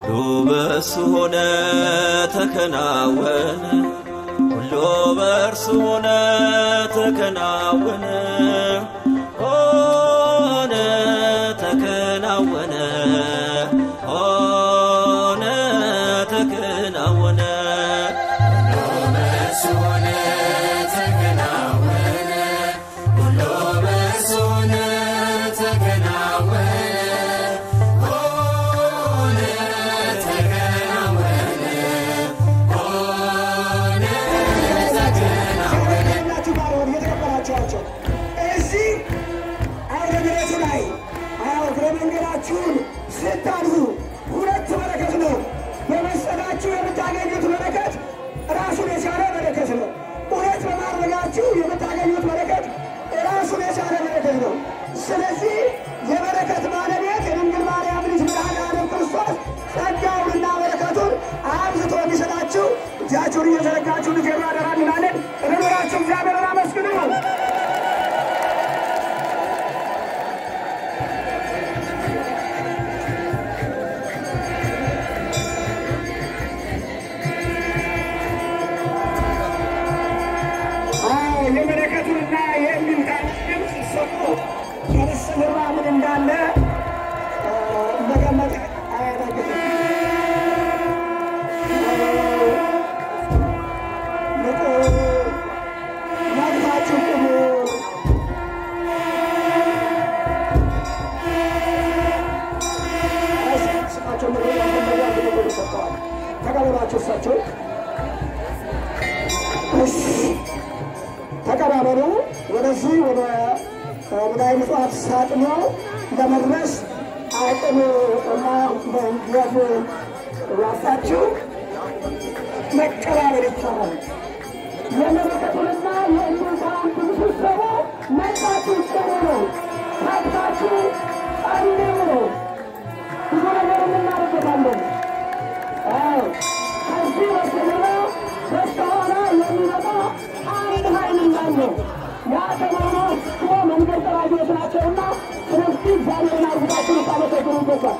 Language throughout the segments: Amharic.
ሁሉ በእርሱ ሆነ ተከናወነ፣ ሁሉ በእርሱ ሆነ ተከናወነ፣ ሆነ ተከናወነ፣ ሆነ ተከናወነ። ናችሁ ባሪያዎች የተቀበላችኋቸው እዚህ አውደ ምሕረቱ ላይ እግረ መንገዳችሁን ስታልፉ ሁለት በረከት ነው። በመስጠታችሁ የምታገኙት በረከት ራሱን የቻለ በረከት ነው። እውነት በማድረጋችሁ የምታገኙት በረከት ራሱን የቻለ በረከት ነው። ስለዚህ የበረከት ባለቤት የድንግል ማርያም ልጅ መድኃኔዓለም ክርስቶስ ጸጋውንና በረከቱን አብዝቶ እንዲሰጣችሁ እጃችሁን እየዘረጋችሁ ልትሄዱ አደራ እንላለን። እርኖራችሁ እግዚአብሔርን አመስግኑ። አዎ የበረከቱንና የእምቢልታን ድምፅ ሰሙ። ከበስተጀርባ ምን እንዳለ እ፣ መገመት አያዳግትም። ንቁ፣ ነቅታችሁ ቁሙ። ስማቸው ምድር ያፈለጋ ግንቦ ሰጥተዋል። ተቀበሏቸው እሳቸው እሺ ተቀባበሉ። ወደዚህ ወደ ሙዳይ ምጽዋት ሳጥኖ ለመድረስ አቅም እና መንገድ ያሳችሁ መቀባበል ይቻላል። የመለከቱንና የእንዱታን ብዙ ሰው መጣችሁ ሰሩ ነው። ታጥታችሁ ጸልዩ ነው። ብዙ ነገር እናደርገታለን። አዎ ከዚህ በስተጀርባ በስተኋላ የሚመጣ አንድ ኃይል እንዳለ ያ ተማሪዎች መንገድ ጠራጊዎች ናቸውና ስለዚህ እግዚአብሔርን አርግታችሁ ልታመሰግኑ ይገባል።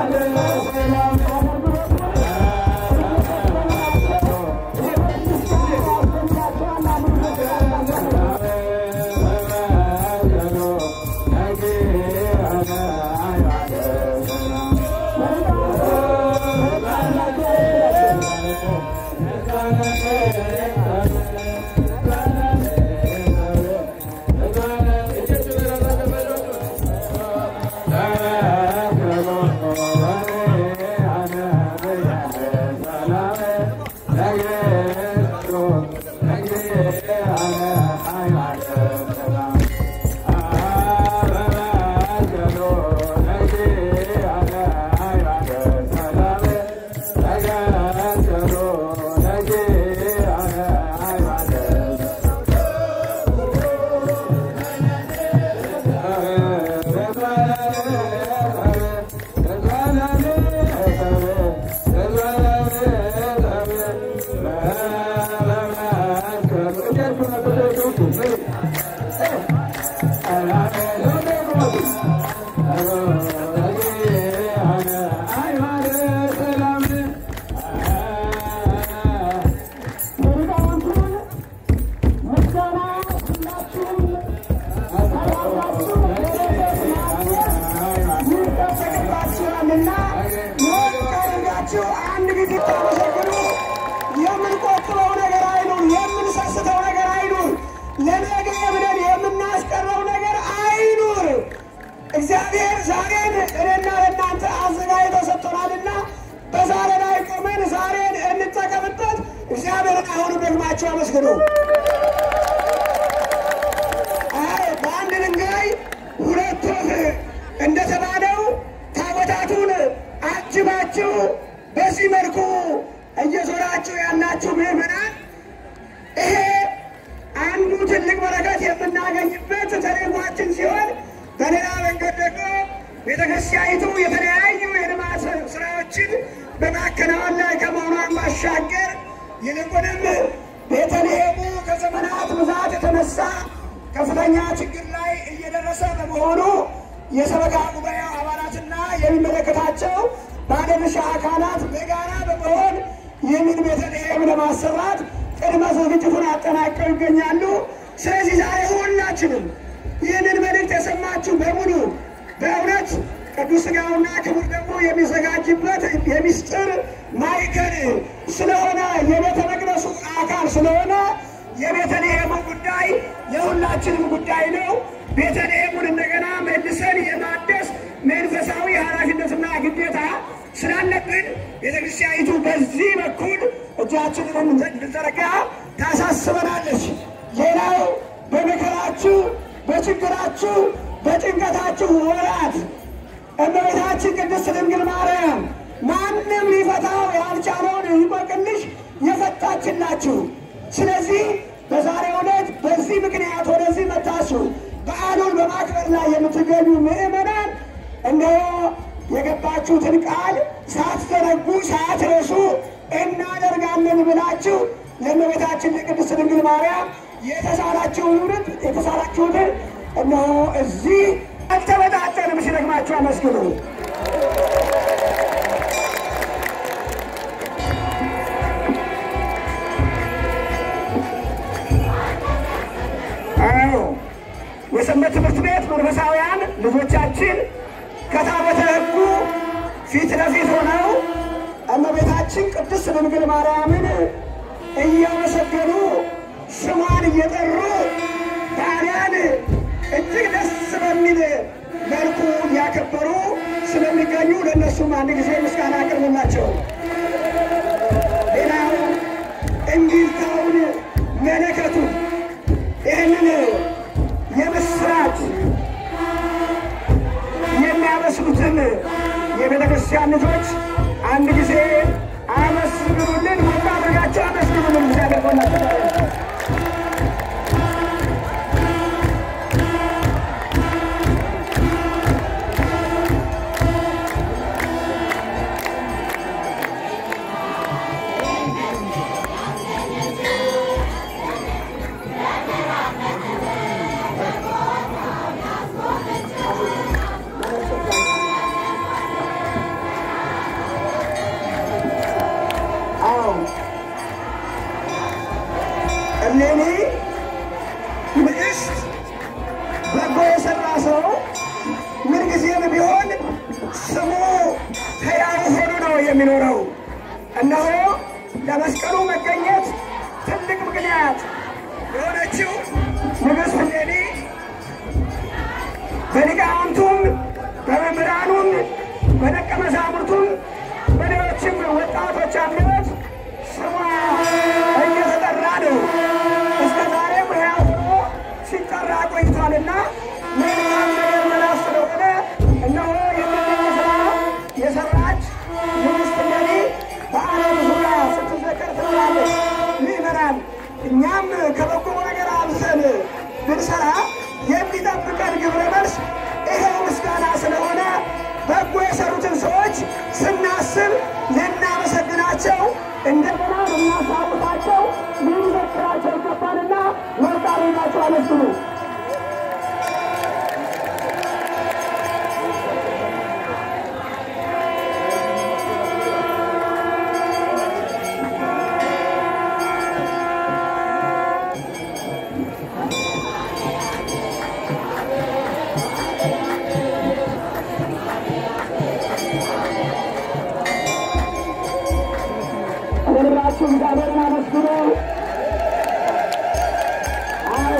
ይጠበቅባችኋልና ሞት አድርጋችሁ አንድ ጊዜ ታመሰግኑ። የምንቆጥበው ነገር አይኑር፣ የምንሰስተው ነገር አይኑር፣ ለነገ ብለን የምናስቀረው ነገር አይኑር። እግዚአብሔር ዛሬን እኔና ለእናንተ አዘጋጅቶ ሰጥቶናልና በዛሬ ላይ ቆመን ዛሬን እንጠቀምበት። እግዚአብሔርን አሁንም ደግማችሁ አመስግኑ። አይ በአንድ ድንጋይ ሁለት ወፍ እንደተባለው ታቦታቱን አጅባችሁ በዚህ መልኩ እየዞራችሁ ያላችሁ ምዕመናን ይሄ አንዱ ትልቅ በረከት የምናገኝበት ተልዕኳችን ሲሆን በሌላ መንገድ ደግሞ ቤተክርስቲያኒቱ የተለያዩ የልማት ስራዎችን በማከናወን ላይ ከመሆኗን ባሻገር ይልቁንም ቤተልሔሙ ከዘመናት ብዛት የተነሳ ከፍተኛ ችግር ላይ እየደረሰ በመሆኑ የሰበካ ጉባኤው አባላትና የሚመለከታቸው ባለድርሻ አካላት በጋራ በመሆን ይህንን ቤተልሔም ለማሰራት ቅድመ ዝግጅቱን አጠናቀው ይገኛሉ። ስለዚህ ዛሬ ሁላችንም ይህንን መልእክት የሰማችሁ በሙሉ በእውነት ቅዱስ ሥጋውና ክቡር ደግሞ የሚዘጋጅበት የሚስጥር ማዕከል ስለሆነ የቤተ መቅደሱ አካል ስለሆነ የቤተልሔሙ ጉዳይ የሁላችንም ጉዳይ ነው። ቤተልሔሙን እንደገና መልሰን የማደስ መንፈሳዊ ኃላፊነትና ግዴታ ስላለብን ቤተክርስቲያኒቱ በዚህ በኩል እጃችንን እንድንዘረጋ ታሳስበናለች። ሌላው በመከራችሁ፣ በችግራችሁ፣ በጭንቀታችሁ ወራት እመቤታችን ቅድስት ድንግል ማርያም ማንም ሊፈታው ያልቻለውን እንቆቅልሽ የፈታችላችሁ። ስለዚህ በዛሬው ዕለት በዚህ ምክንያት ወደዚህ መታችሁ በዓሉን በማክበር ላይ የምትገኙ ምዕመናን እነሆ የገባችሁትን ቃል ሳትዘነጉ ሳትረሱ እናደርጋለን ብላችሁ ለእመቤታችን ለቅድስት ድንግል ማርያም የተሳላችሁትን የተሳላችሁትን እነሆ እዚህ አልተበጣጠንም ሲደግማችሁ አመስግኑ። አዎ የሰንበት ትምህርት ቤት መንፈሳውያን ልጆቻችን ከታቦተ ሕጉ ፊት ለፊት ሆነው እመቤታችን ቅድስት ድንግል ማርያምን እያመሰገኑ ስሟን እየጠሩ ባሪያን እጅግ ደስ በሚል መልኩ እያከበሩ ስለሚገኙ ለእነሱም አንድ ጊዜ ምስጋና አቅርቡላቸው። ሌላው እንዲልታውን መለከቱ ይህንን የምስራች የሚያበስሉትን የቤተ ክርስቲያን ልጆች አንድ ጊዜ አመስግኑልን። ሞቅ አድርጋቸው አመስግኑልን። እግዚአብሔር ጎናችሁ ነው። የሚኖረው። እነሆ ለመስቀሉ መገኘት ትልቅ ምክንያት የሆነችው ንግሥት እሌኒ በሊቃውንቱም በመምህራኑም በደቀ መዛሙርቱም በሌሎችም ወጣቶች አንደበት ስሟ እየተጠራ ነው። እስከ ዛሬም ሕያው ሆኖ ሲጠራ ቆይቷልና መልካም ነገር መላስ ስለሆነ እነሆ የምንኝ ስራ የሰራች ንግሥት እሌኒ በዓለም ዙሪያ ስትዘከር ትኖራለች። ምዕመናን እኛም ከበጎ ነገር አብዝተን ብንሰራ የሚጠብቀን ግብረ መልስ ይኸው ምስጋና ስለሆነ በጎ የሰሩትን ሰዎች ስናስብ ልናመሰግናቸው እንደገና ልናሳውቃቸው ልንዘክራቸው ይገባልና ወርቃ ሌላቸው አመስግኑ። ሁላችሁ እግዚአብሔርን አመስግኑ። አዎ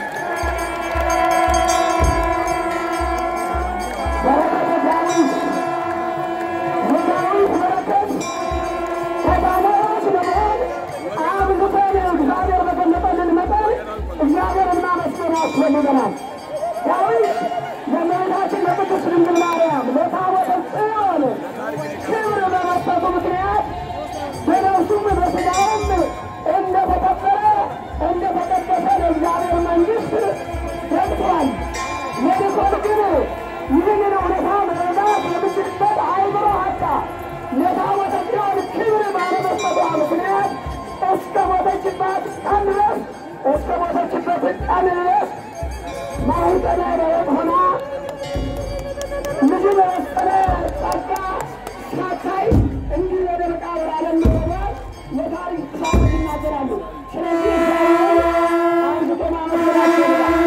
በረከተ ዳዊት የዳዊት በረከት ቀዳማዎች ለመሆን አብዝተን እግዚአብሔር በገለጠልን መጠን እግዚአብሔርን ማመስገን ያስፈልገናል። ዳዊት ለእመቤታችን ለቅድስት ድንግል ማርያም ለታቦተ ጽዮን ክብር በመስጠቱ ምክንያት በነፍሱም በሥጋውም እንደተከበረ እንደተቀደሰ ለእግዚአብሔር መንግሥት ገብቷል። የልኮን ግን ይህንን እውነታ መረዳት የምችልበት አይምሮ አጣ። ለታቦተ ጽዮን ክብር ባለመስጠቷ ምክንያት እስከ ሞተችባት ቀን ድረስ እስከ ሞተችበት ቀን ድረስ ማኅፀነ ሕይወት ሆና ልጅ በመስቀለ ጸጋ ሳታይ እንዲህ ወደ መቃብር ዓለም መግባት የታሪክ ሰዎች ይናገራሉ። ስለዚህ እግዚአብሔር አንስቶ ማመስገን ያስፈልጋል።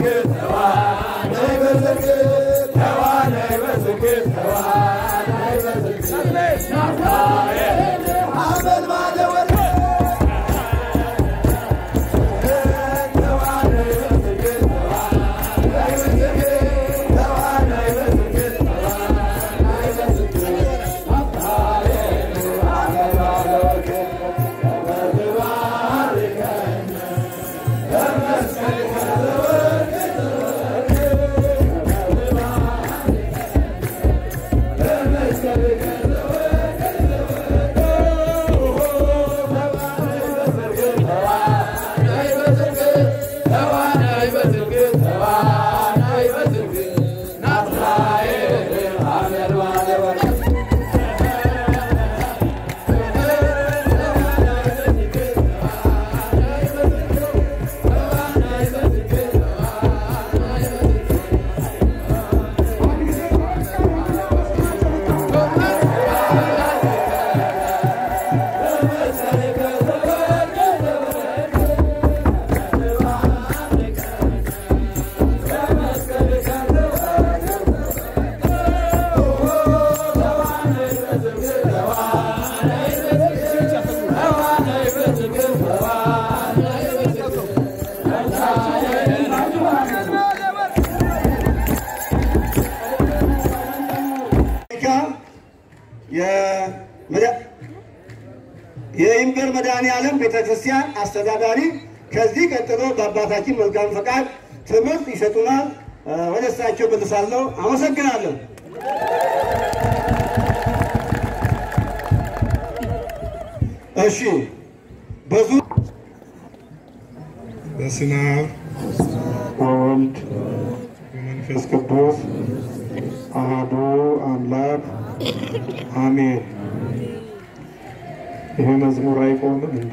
የይምገር መድኃኔ ዓለም ቤተ ክርስቲያን አስተዳዳሪ ከዚህ ቀጥሎ በአባታችን መልካም ፈቃድ ትምህርት ይሰጡናል። ወደ እሳቸው መልሳለሁ። አመሰግናለሁ። እሺ በዙ በስመ አብ ወወልድ ወመንፈስ ቅዱስ አሐዱ አምላክ አሜን። ይሄ መዝሙር አይቆምም እንዴ?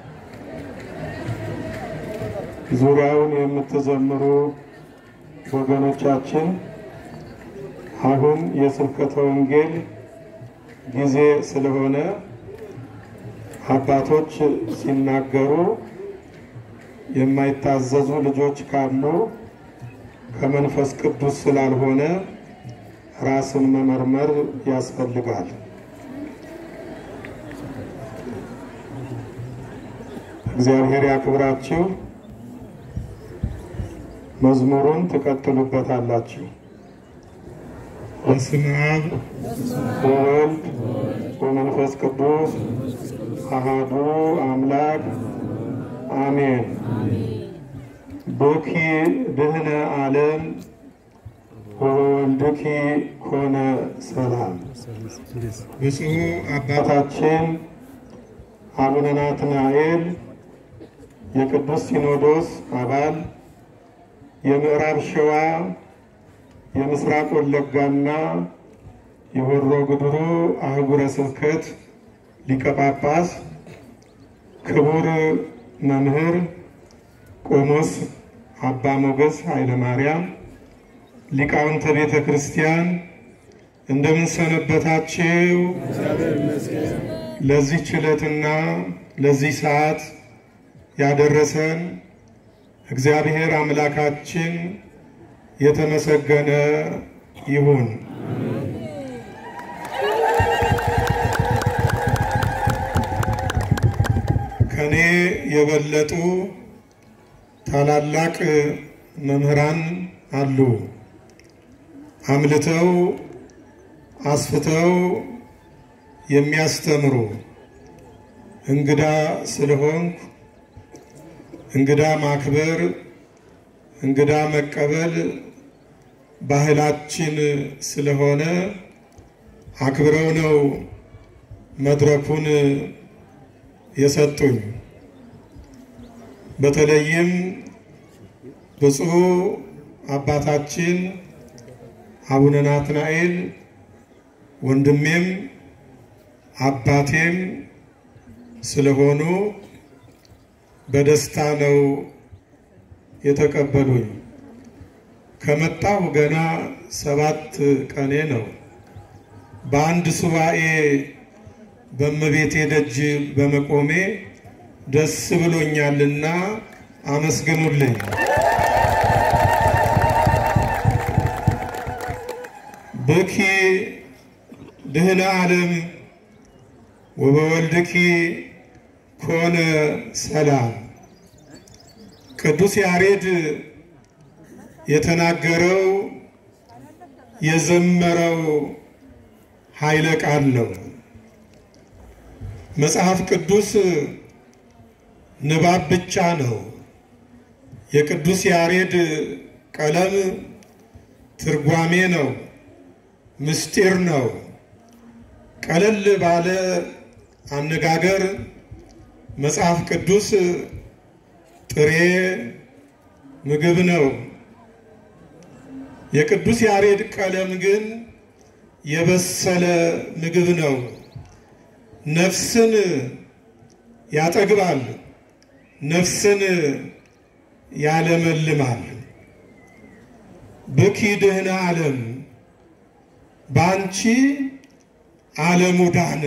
ዙሪያውን የምትዘምሩ ወገኖቻችን አሁን የስብከተ ወንጌል ጊዜ ስለሆነ አባቶች ሲናገሩ የማይታዘዙ ልጆች ካሉ ከመንፈስ ቅዱስ ስላልሆነ ራስን መመርመር ያስፈልጋል። እግዚአብሔር ያክብራችሁ። መዝሙሩን ትቀጥሉበታላችሁ። በስመ አብ ወወልድ ወመንፈስ ቅዱስ አሐዱ አምላክ አሜን። ቦኪ ድህነ ዓለም ወወልድኪ ኮነ ሰላም። ብፁዕ አባታችን አቡነ ናትናኤል የቅዱስ ሲኖዶስ አባል የምዕራብ ሸዋ የምስራቅ ወለጋና የሆሮ ጉድሩ አህጉረ ስብከት ሊቀ ጳጳስ ክቡር መምህር ቆሞስ አባ ሞገስ ኃይለ ማርያም ሊቃውንተ ቤተ ክርስቲያን እንደምን ሰነበታችሁ? ለዚህ ችለትና ለዚህ ሰዓት ያደረሰን እግዚአብሔር አምላካችን የተመሰገነ ይሁን። ከኔ የበለጡ ታላላቅ መምህራን አሉ። አምልተው አስፍተው የሚያስተምሩ እንግዳ ስለሆንኩ እንግዳ ማክበር እንግዳ መቀበል ባህላችን ስለሆነ አክብረው ነው መድረኩን የሰጡኝ። በተለይም ብፁዕ አባታችን አቡነ ናትናኤል ወንድሜም አባቴም ስለሆኑ በደስታ ነው የተቀበሉኝ። ከመጣሁ ገና ሰባት ቀኔ ነው። በአንድ ሱባኤ በእመቤቴ ደጅ በመቆሜ ደስ ብሎኛልና አመስግኑልኝ። ብኪ ድህነ ዓለም ወበወልድኪ ኮነ ሰላም። ቅዱስ ያሬድ የተናገረው የዘመረው ኃይለ ቃል ነው። መጽሐፍ ቅዱስ ንባብ ብቻ ነው። የቅዱስ ያሬድ ቀለም ትርጓሜ ነው፣ ምስጢር ነው። ቀለል ባለ አነጋገር መጽሐፍ ቅዱስ ጥሬ ምግብ ነው። የቅዱስ ያሬድ ቀለም ግን የበሰለ ምግብ ነው። ነፍስን ያጠግባል፣ ነፍስን ያለመልማል። ብኪ ድህነ ዓለም በአንቺ ዓለሙ ዳነ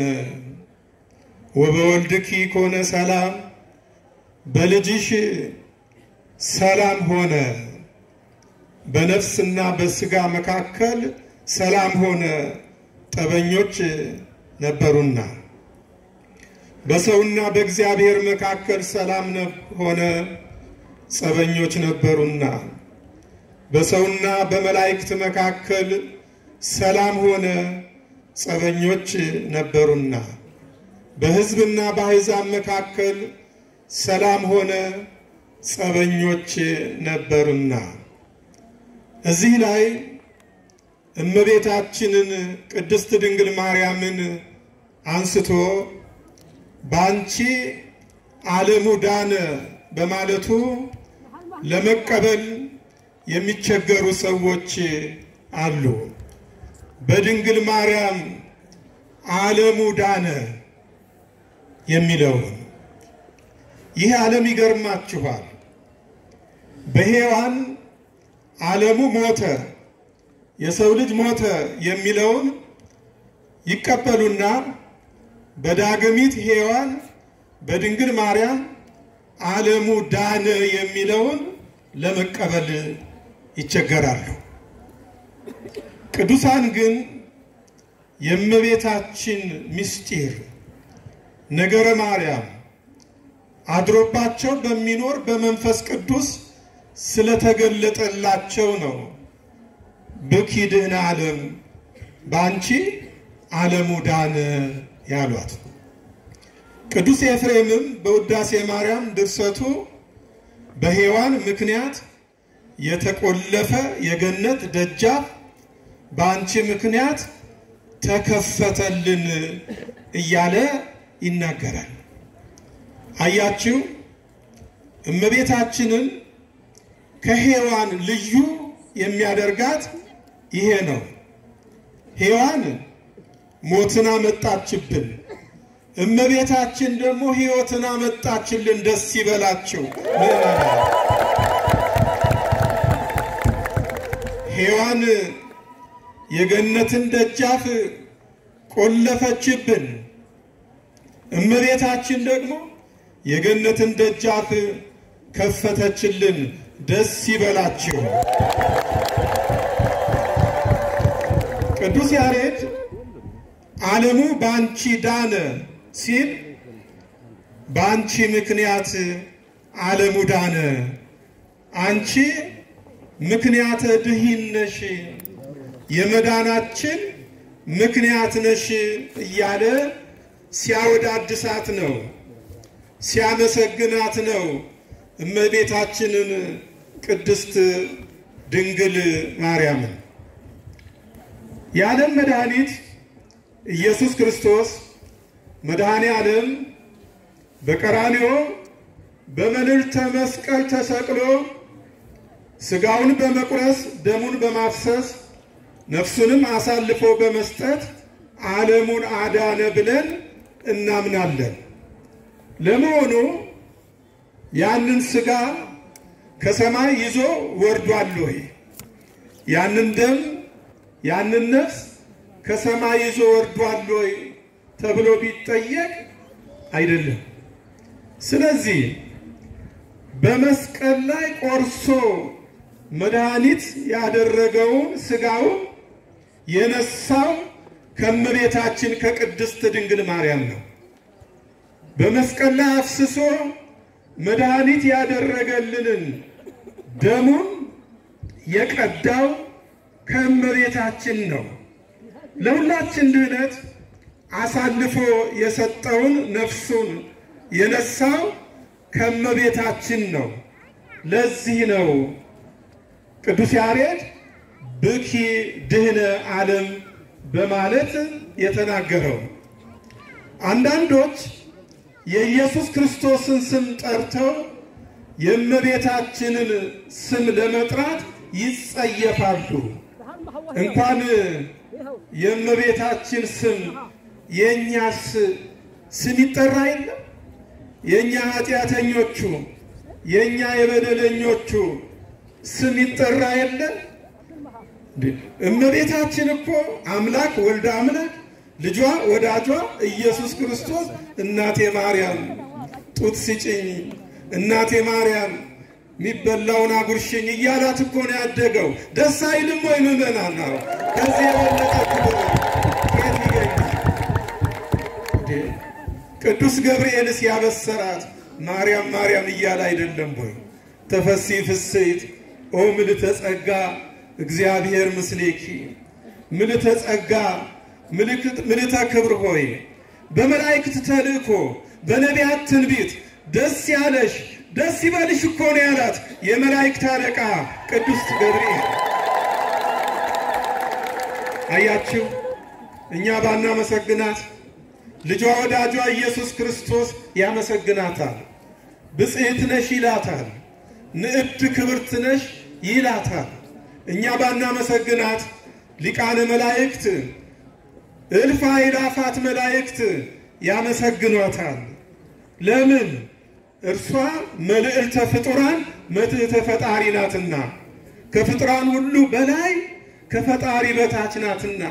ወበወልድኪ ኮነ ሰላም በልጅሽ ሰላም ሆነ። በነፍስና በስጋ መካከል ሰላም ሆነ፣ ጠበኞች ነበሩና። በሰውና በእግዚአብሔር መካከል ሰላም ሆነ፣ ጸበኞች ነበሩና። በሰውና በመላእክት መካከል ሰላም ሆነ፣ ጸበኞች ነበሩና። በሕዝብና በአሕዛብ መካከል ሰላም ሆነ፣ ጸበኞች ነበሩና። እዚህ ላይ እመቤታችንን ቅድስት ድንግል ማርያምን አንስቶ በአንቺ ዓለሙ ዳነ በማለቱ ለመቀበል የሚቸገሩ ሰዎች አሉ። በድንግል ማርያም ዓለሙ ዳነ የሚለውን ይህ ዓለም ይገርማችኋል። በሔዋን ዓለሙ ሞተ፣ የሰው ልጅ ሞተ የሚለውን ይቀበሉና በዳግሚት ሔዋን በድንግል ማርያም ዓለሙ ዳነ የሚለውን ለመቀበል ይቸገራሉ። ቅዱሳን ግን የእመቤታችን ምስጢር ነገረ ማርያም አድሮባቸው በሚኖር በመንፈስ ቅዱስ ስለተገለጠላቸው ነው። ብኪ ድህነ ዓለም በአንቺ ዓለሙ ዳነ ያሏት። ቅዱስ ኤፍሬምም በውዳሴ ማርያም ድርሰቱ በሔዋን ምክንያት የተቆለፈ የገነት ደጃፍ በአንቺ ምክንያት ተከፈተልን እያለ ይናገራል። አያችሁ፣ እመቤታችንን ከሔዋን ልዩ የሚያደርጋት ይሄ ነው። ሔዋን ሞትን አመጣችብን፣ እመቤታችን ደግሞ ሕይወትን አመጣችልን። ደስ ይበላችሁ ምዕመናን። ሔዋን የገነትን ደጃፍ ቆለፈችብን፣ እመቤታችን ደግሞ የገነትን ደጃፍ ከፈተችልን። ደስ ይበላችሁ። ቅዱስ ያሬድ ዓለሙ በአንቺ ዳነ ሲል በአንቺ ምክንያት ዓለሙ ዳነ፣ አንቺ ምክንያተ ድኂን ነሽ፣ የመዳናችን ምክንያት ነሽ እያለ ሲያወዳድሳት ነው፣ ሲያመሰግናት ነው እመቤታችንን ቅድስት ድንግል ማርያምን። የዓለም መድኃኒት ኢየሱስ ክርስቶስ መድኃኔ ዓለም በቀራንዮ በመልዕልተ መስቀል ተሰቅሎ ሥጋውን በመቁረስ ደሙን በማፍሰስ ነፍሱንም አሳልፎ በመስጠት ዓለሙን አዳነ ብለን እናምናለን። ለመሆኑ ያንን ሥጋ ከሰማይ ይዞ ወርዷል ወይ? ያንን ደም ያንን ነፍስ ከሰማይ ይዞ ወርዷል ወይ ተብሎ ቢጠየቅ አይደለም። ስለዚህ በመስቀል ላይ ቆርሶ መድኃኒት ያደረገውን ሥጋውን የነሳው ከእመቤታችን ከቅድስት ድንግል ማርያም ነው። በመስቀል ላይ አፍስሶ መድኃኒት ያደረገልንን ደሙን የቀዳው ከእመቤታችን ነው። ለሁላችን ድህነት አሳልፎ የሰጠውን ነፍሱን የነሳው ከእመቤታችን ነው። ለዚህ ነው ቅዱስ ያሬድ ብኪ ድህነ ዓለም በማለት የተናገረው። አንዳንዶች የኢየሱስ ክርስቶስን ስም ጠርተው የእመቤታችንን ስም ለመጥራት ይጸየፋሉ። እንኳን የእመቤታችን ስም የእኛስ ስም ይጠራ የለም? የእኛ ኃጢአተኞቹ የእኛ የበደለኞቹ ስም ይጠራ የለም? እመቤታችን እኮ አምላክ ወልደ አምላክ ልጇ ወዳጇ ኢየሱስ ክርስቶስ እናቴ ማርያም ጡት ስጭኝ፣ እናቴ ማርያም የሚበላውን አጉርሽኝ እያላት እኮ ነው ያደገው። ደስ አይልም ወይ ምዕመናን? ነው ከዚህ የበለጠ ክብር የት ይገኛል? ቅዱስ ገብርኤልስ ያበሰራት ማርያም ማርያም እያለ አይደለም ወይ? ተፈሲ ፍስሕት ኦ ምልዕተ ጸጋ እግዚአብሔር ምስሌኪ ምልዕተ ጸጋ ምልዕተ ክብር ሆይ በመላእክት ተልእኮ በነቢያት ትንቢት ደስ ያለሽ ደስ ይበልሽ እኮ ነው ያላት የመላእክት አለቃ ቅዱስ ገብርኤል። አያችሁ፣ እኛ ባናመሰግናት ልጇ ወዳጇ ኢየሱስ ክርስቶስ ያመሰግናታል። ብጽሕት ነሽ ይላታል። ንዕድ ክብርት ነሽ ይላታል። እኛ ባናመሰግናት ሊቃነ መላእክት እልፍ አእላፋት መላእክት ያመሰግኗታል። ለምን? እርሷ መልዕልተ ፍጡራን መትሕተ ፈጣሪ ናትና፣ ከፍጡራን ሁሉ በላይ ከፈጣሪ በታች ናትና።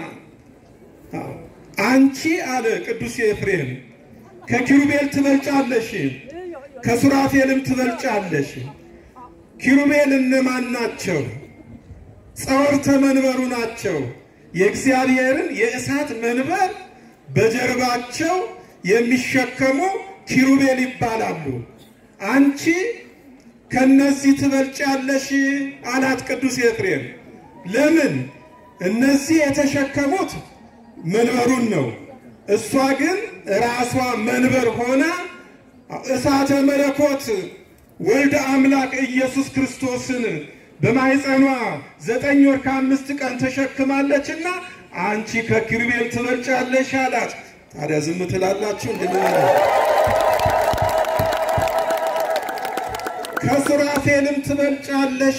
አንቺ አለ ቅዱስ ኤፍሬም ከኪሩቤል ትበልጫለሽ፣ ከሱራፌልም ትበልጫለሽ። ኪሩቤል እነማን ናቸው? ጸወርተ መንበሩ ናቸው። የእግዚአብሔርን የእሳት መንበር በጀርባቸው የሚሸከሙ ኪሩቤል ይባላሉ። አንቺ ከነዚህ ትበልጫለሽ አላት ቅዱስ ኤፍሬም። ለምን? እነዚህ የተሸከሙት መንበሩን ነው። እሷ ግን ራሷ መንበር ሆና እሳተ መለኮት ወልደ አምላክ ኢየሱስ ክርስቶስን በማኅፀኗ ዘጠኝ ወር ከአምስት ቀን ተሸክማለችና አንቺ ከኪሩቤል ትበልጫለሽ አላት። ታዲያ ዝም ትላላችሁ? እንድንሆነ ከሱራፌልም ትበልጫለሽ።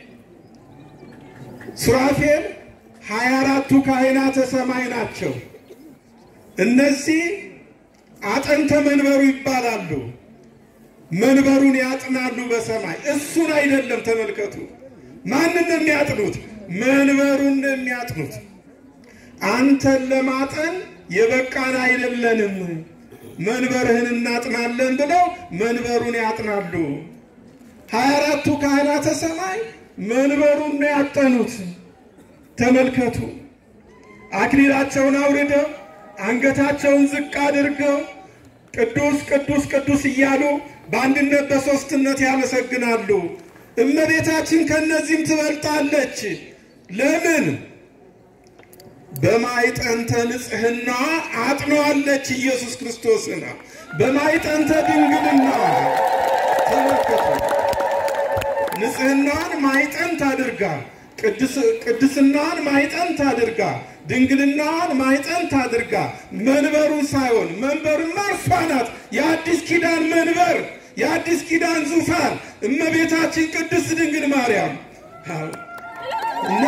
ሱራፌል ሀያ አራቱ ካህናተ ሰማይ ናቸው። እነዚህ አጠንተ መንበሩ ይባላሉ። መንበሩን ያጥናሉ በሰማይ እሱን አይደለም። ተመልከቱ፣ ማንን ነው የሚያጥኑት? መንበሩን ነው የሚያጥኑት። አንተን ለማጠን የበቃን አይደለንም፣ መንበርህን እናጥናለን ብለው መንበሩን ያጥናሉ። ሀያ አራቱ ካህናተ ሰማይ መንበሩን ነው ያጠኑት። ተመልከቱ፣ አክሊላቸውን አውርደው አንገታቸውን ዝቅ አድርገው ቅዱስ ቅዱስ ቅዱስ እያሉ በአንድነት በሦስትነት ያመሰግናሉ። እመቤታችን ከእነዚህም ትበልጣለች። ለምን? በማይጠንተ ንጽሕና አጥነዋለች ኢየሱስ ክርስቶስን በማይጠንተ ድንግልና። ተመልከቱ፣ ንጽሕናን ማይጠንት አድርጋ ቅድስናን ማይጠንት አድርጋ ድንግልናዋን ማይጠንት አድርጋ መንበሩን ሳይሆን መንበሩማ እርሷ ናት። የአዲስ ኪዳን መንበር፣ የአዲስ ኪዳን ዙፋን እመቤታችን ቅድስት ድንግል ማርያም እና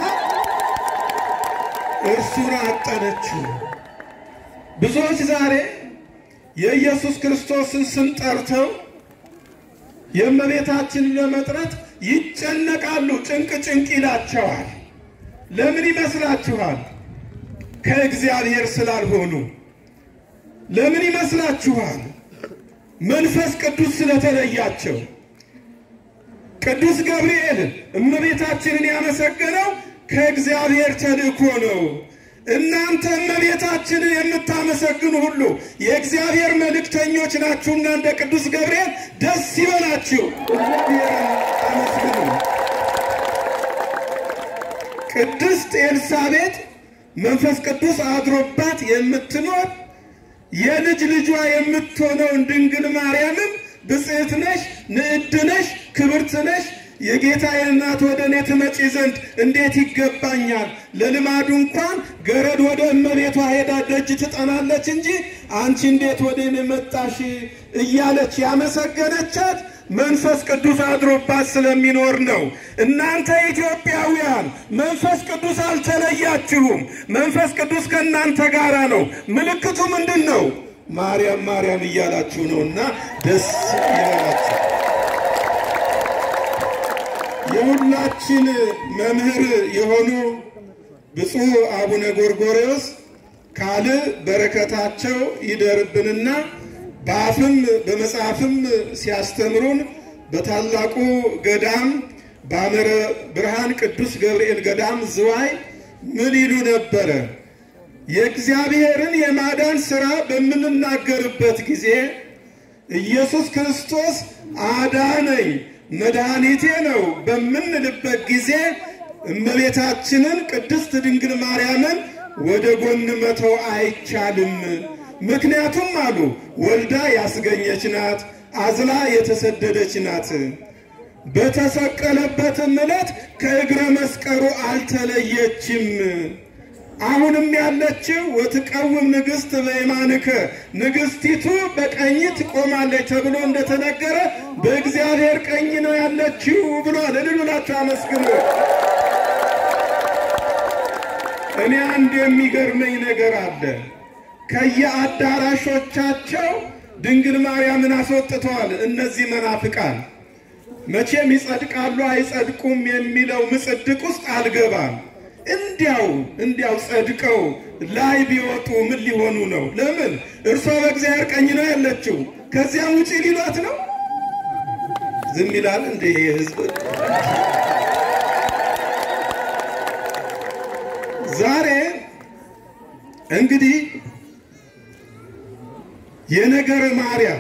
እርሱን አጠነችው። ብዙዎች ዛሬ የኢየሱስ ክርስቶስን ስም ጠርተው የእመቤታችንን ለመጥራት ይጨነቃሉ። ጭንቅ ጭንቅ ይላቸዋል። ለምን ይመስላችኋል? ከእግዚአብሔር ስላልሆኑ። ለምን ይመስላችኋል? መንፈስ ቅዱስ ስለተለያቸው። ቅዱስ ገብርኤል እመቤታችንን ያመሰገነው ከእግዚአብሔር ተልእኮ ነው። እናንተ እመቤታችንን የምታመሰግኑ ሁሉ የእግዚአብሔር መልእክተኞች ናችሁና እንደ ቅዱስ ገብርኤል ደስ ይበላችሁ፣ እግዚአብሔርን አመስግኑ። ቅድስት ኤልሳቤጥ መንፈስ ቅዱስ አድሮባት የምትኖር የልጅ ልጇ የምትሆነውን ድንግል ማርያምን ብጽዕት ነሽ፣ ንዕድ ነሽ፣ ክብርት ነሽ የጌታዬ እናት ወደ እኔ ትመጪ ዘንድ እንዴት ይገባኛል? ለልማዱ እንኳን ገረድ ወደ እመቤቷ ሄዳ ደጅ ትጠናለች እንጂ አንቺ እንዴት ወደ እኔ መጣሽ እያለች ያመሰገነቻት መንፈስ ቅዱስ አድሮባት ስለሚኖር ነው። እናንተ ኢትዮጵያውያን መንፈስ ቅዱስ አልተለያችሁም። መንፈስ ቅዱስ ከእናንተ ጋር ነው። ምልክቱ ምንድን ነው? ማርያም ማርያም እያላችሁ ነውና ደስ ይበላችሁ። የሁላችን መምህር የሆኑ ብፁዕ አቡነ ጎርጎርዮስ ካል በረከታቸው ይደርብንና በአፍም በመጽሐፍም ሲያስተምሩን በታላቁ ገዳም በአመረ ብርሃን ቅዱስ ገብርኤል ገዳም ዝዋይ ምን ይሉ ነበረ? የእግዚአብሔርን የማዳን ሥራ በምንናገርበት ጊዜ ኢየሱስ ክርስቶስ አዳነኝ መድኃኒቴ ነው በምንልበት ጊዜ እመቤታችንን ቅድስት ድንግል ማርያምን ወደ ጎን መተው አይቻልም። ምክንያቱም አሉ ወልዳ ያስገኘች ናት፣ አዝላ የተሰደደች ናት። በተሰቀለበትም ዕለት ከእግረ መስቀሉ አልተለየችም። አሁንም ያለችው ወትቀውም ንግሥት በየማንከ ንግሥቲቱ በቀኝ ትቆማለች ተብሎ እንደተነገረ በእግዚአብሔር ቀኝ ነው ያለችው ብሏል። እልል ብላችሁ አመስግኑ። እኔ አንድ የሚገርመኝ ነገር አለ። ከየአዳራሾቻቸው ድንግል ማርያምን አስወጥተዋል። እነዚህ መናፍቃን መቼም ይጸድቃሉ አይጸድቁም የሚለው ምጽድቅ ውስጥ አልገባም። እንዲያው እንዲያው ጸድቀው ላይ ቢወጡ ምን ሊሆኑ ነው? ለምን እርሷ በእግዚአብሔር ቀኝ ነው ያለችው። ከዚያም ውጪ ሊሏት ነው? ዝም ይላል እንደ ህዝብ። ዛሬ እንግዲህ የነገረ ማርያም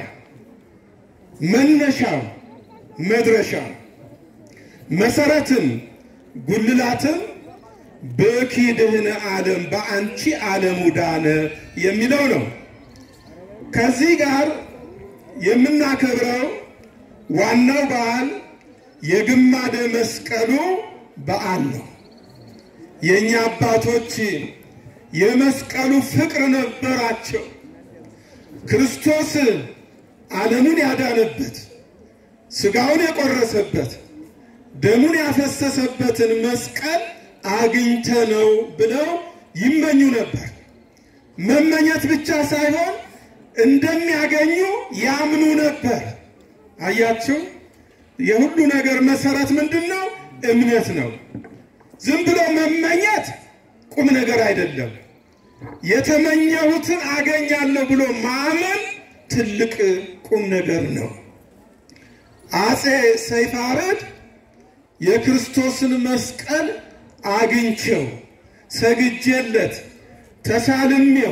መነሻው መድረሻው መሰረትም ጉልላትም በኪድህነ ዓለም በአንቺ ዓለሙ ዳነ የሚለው ነው። ከዚህ ጋር የምናከብረው ዋናው በዓል የግማደ መስቀሉ በዓል ነው። የእኛ አባቶች የመስቀሉ ፍቅር ነበራቸው። ክርስቶስ ዓለምን ያዳነበት ሥጋውን የቆረሰበት ደሙን ያፈሰሰበትን መስቀል አግኝተ ነው ብለው ይመኙ ነበር። መመኘት ብቻ ሳይሆን እንደሚያገኙ ያምኑ ነበር። አያችሁ፣ የሁሉ ነገር መሰረት ምንድን ነው? እምነት ነው። ዝም ብሎ መመኘት ቁም ነገር አይደለም። የተመኘሁትን አገኛለሁ ብሎ ማመን ትልቅ ቁም ነገር ነው። አፄ ሰይፋረድ የክርስቶስን መስቀል አግኝቸው ሰግጄለት ተሳልሜው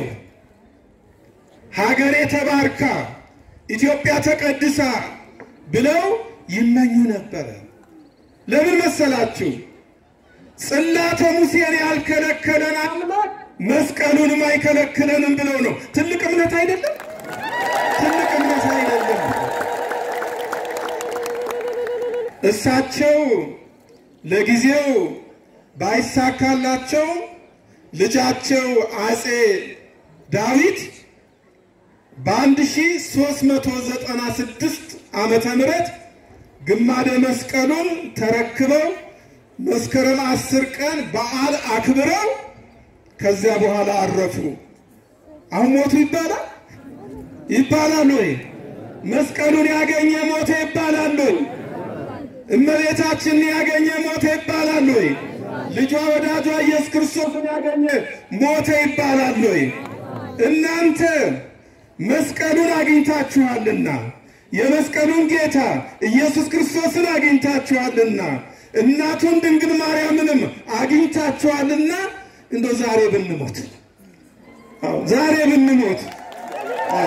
ሀገሬ ተባርካ ኢትዮጵያ ተቀድሳ ብለው ይመኙ ነበረ። ለምን መሰላችሁ? ጽላተ ሙሴን ያልከለከለን አምላክ መስቀሉንም አይከለክለንም ብለው ነው። ትልቅ እምነት አይደለም? ትልቅ እምነት አይደለም? እሳቸው ለጊዜው ባይሳካላቸው ልጃቸው አፄ ዳዊት በ1396 ዓመተ ምህረት ግማደ መስቀሉን ተረክበው መስከረም አስር ቀን በዓል አክብረው ከዚያ በኋላ አረፉ። አሁን ሞቱ ይባላል ይባላል ወይ? መስቀሉን ያገኘ ሞተ ይባላል ወይ? እመቤታችንን ያገኘ ሞተ ይባላል ወይ? ልጇ ወዳጇ ኢየሱስ ክርስቶስን ያገኘ ሞተ ይባላል ወይ? እናንተ መስቀሉን አግኝታችኋልና የመስቀሉን ጌታ ኢየሱስ ክርስቶስን አግኝታችኋልና እናቱን ድንግል ማርያምንም አግኝታችኋልና እንደው ዛሬ ብንሞት አዎ ዛሬ ብንሞት አዎ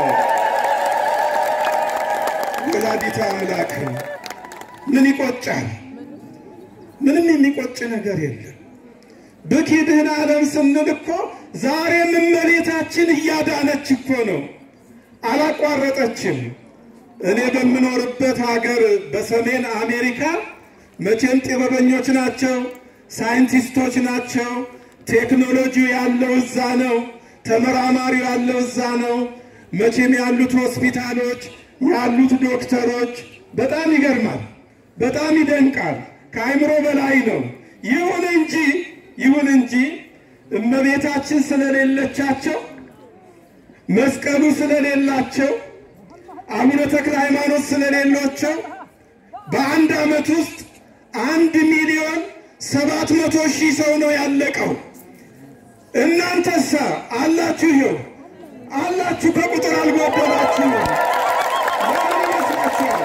ወላዲተ አምላክ ምን ይቆጫል? ምንም የሚቆጭ ነገር የለም። በኪድህን ዓለም ስንል እኮ ዛሬም እመቤታችን እያዳነች እኮ ነው፣ አላቋረጠችም። እኔ በምኖርበት ሀገር በሰሜን አሜሪካ መቼም ጥበበኞች ናቸው፣ ሳይንቲስቶች ናቸው። ቴክኖሎጂው ያለው እዛ ነው፣ ተመራማሪው ያለው እዛ ነው። መቼም ያሉት ሆስፒታሎች ያሉት ዶክተሮች በጣም ይገርማል፣ በጣም ይደንቃል። ከአይምሮ በላይ ነው። ይሁን እንጂ ይሁን እንጂ እመቤታችን ስለሌለቻቸው መስቀሉ ስለሌላቸው አቡነ ተክለ ሃይማኖት ስለሌሏቸው በአንድ ዓመት ውስጥ አንድ ሚሊዮን ሰባት መቶ ሺህ ሰው ነው ያለቀው። እናንተሳ አላችሁ፣ ይኸው አላችሁ፣ ከቁጥር አልጎደላችሁ። ለምን ይመስላችኋል?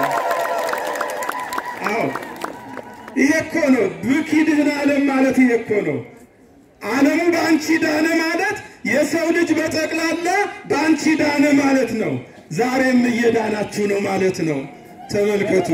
አዎ ይሄ እኮ ነው ብኪድህን ዓለም ማለት ይሄ እኮ ነው። ዓለሙ በአንቺ ዳነ ማለት የሰው ልጅ በጠቅላላ በአንቺ ዳነ ማለት ነው። ዛሬም እየዳናችሁ ነው ማለት ነው። ተመልከቱ።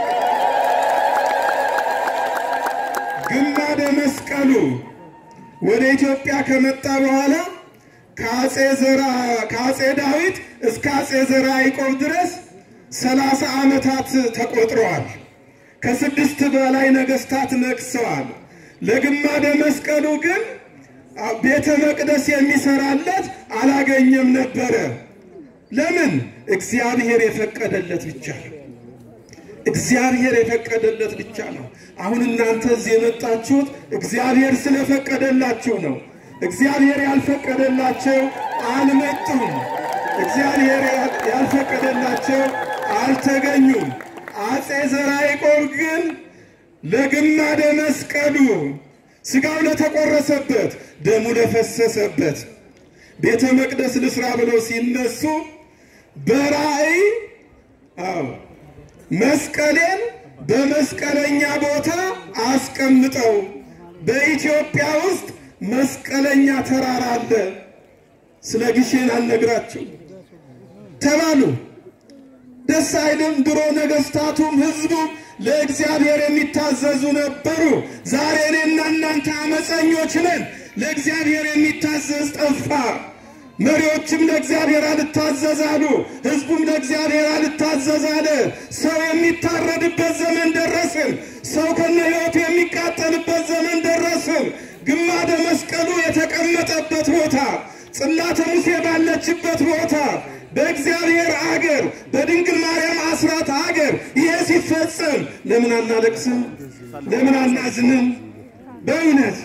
ግማደ መስቀሉ ወደ ኢትዮጵያ ከመጣ በኋላ ከአጼ ዘራ ከአጼ ዳዊት እስከ አጼ ዘራ ያዕቆብ ድረስ ሰላሳ ዓመታት ተቆጥረዋል። ከስድስት በላይ ነገስታት ነግሰዋል። ለግማደ መስቀሉ ግን ቤተ መቅደስ የሚሰራለት አላገኘም ነበረ። ለምን? እግዚአብሔር የፈቀደለት ብቻ ነው። እግዚአብሔር የፈቀደለት ብቻ ነው። አሁን እናንተ እዚህ የመጣችሁት እግዚአብሔር ስለፈቀደላችሁ ነው። እግዚአብሔር ያልፈቀደላቸው አልመጡም። እግዚአብሔር ያልፈቀደላቸው አልተገኙም። አጼ ዘርዓ ያዕቆብ ግን ለግማደ መስቀሉ ስጋው ለተቆረሰበት ደሙ ለፈሰሰበት ቤተ መቅደስ ልስራ ብለው ሲነሱ በራእይ አዎ መስቀሌን በመስቀለኛ ቦታ አስቀምጠው በኢትዮጵያ ውስጥ መስቀለኛ ተራራ አለ፣ ስለ ግሼን አልነግራችሁ ተባሉ። ደስ አይልም? ድሮ ነገስታቱም ህዝቡም ለእግዚአብሔር የሚታዘዙ ነበሩ። ዛሬ እኔና እናንተ አመፀኞች ነን። ለእግዚአብሔር የሚታዘዝ ጠፋ። መሪዎችም ለእግዚአብሔር አልታዘዝ አሉ። ህዝቡም ለእግዚአብሔር አልታዘዝ አለ። ሰው የሚታረድበት ዘመን ደረስን። ሰው ከነ ህይወቱ የሚቃጠልበት ዘመን ደረስን። ግማደ መስቀሉ የተቀመጠበት ቦታ፣ ጽላተ ሙሴ ባለችበት ቦታ በእግዚአብሔር አገር በድንግል ማርያም አስራት አገር ይሄ ሲፈጸም ለምን አናለቅስም? ለምን አናዝንም? በእውነት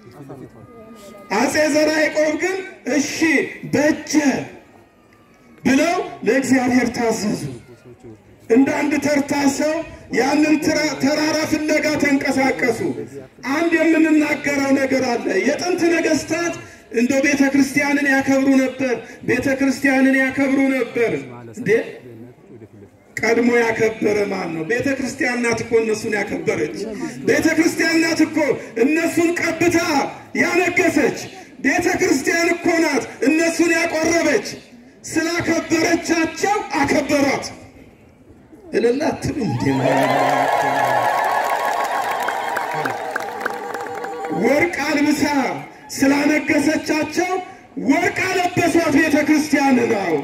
አጼ ዘርዓ ያዕቆብ ግን እሺ በጀ ብለው ለእግዚአብሔር ታዘዙ። እንደ አንድ ተርታ ሰው ያንን ተራራ ፍለጋ ተንቀሳቀሱ። አንድ የምንናገረው ነገር አለ። የጥንት ነገስታት እንደ ቤተ ክርስቲያንን ያከብሩ ነበር። ቤተ ክርስቲያንን ያከብሩ ነበር። እንዴ ቀድሞ ያከበረ ማን ነው? ቤተ ክርስቲያን ናት እኮ እነሱን ያከበረች። ቤተ ክርስቲያን ናት እኮ እነሱን ቀብታ ያነገሰች። ቤተ ክርስቲያን እኮ ናት እነሱን ያቆረበች። ስላከበረቻቸው አከበሯት። እልል አትሉም እንዴ? ወርቅ አልብሳ ስላነገሰቻቸው ወርቅ አለበሷት ቤተ ክርስቲያን ነው።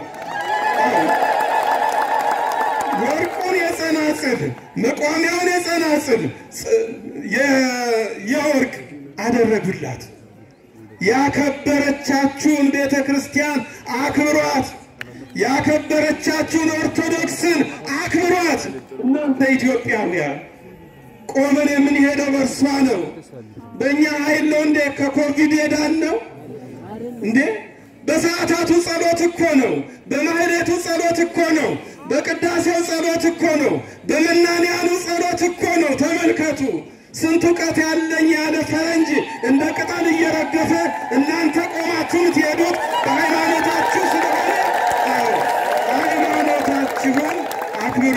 ወርቁን የጸናጽል መቋሚያውን የጸናጽል የወርቅ አደረጉላት። ያከበረቻችሁን ቤተ ክርስቲያን አክብሯት። ያከበረቻችሁን ኦርቶዶክስን አክብሯት። እናንተ ኢትዮጵያውያን ቆመን የምንሄደው በእርሷ ነው። በእኛ ኃይል ነው እንዴ ከኮቪድ ሄዳን ነው እንዴ? በሰዓታቱ ጸሎት እኮ ነው። በማህሌቱ ጸሎት እኮ ነው። በቅዳሴው ጸሎት እኮ ነው። በመናንያኑ ጸሎት እኮ ነው። ተመልከቱ። ስንት እውቀት ያለኝ ያለ ፈረንጅ እንደ ቅጠል እየረገፈ እናንተ ቆማችሁ የምትሄዱት በሃይማኖታችሁ ስለሆነ ሃይማኖታችሁን አክብሩ።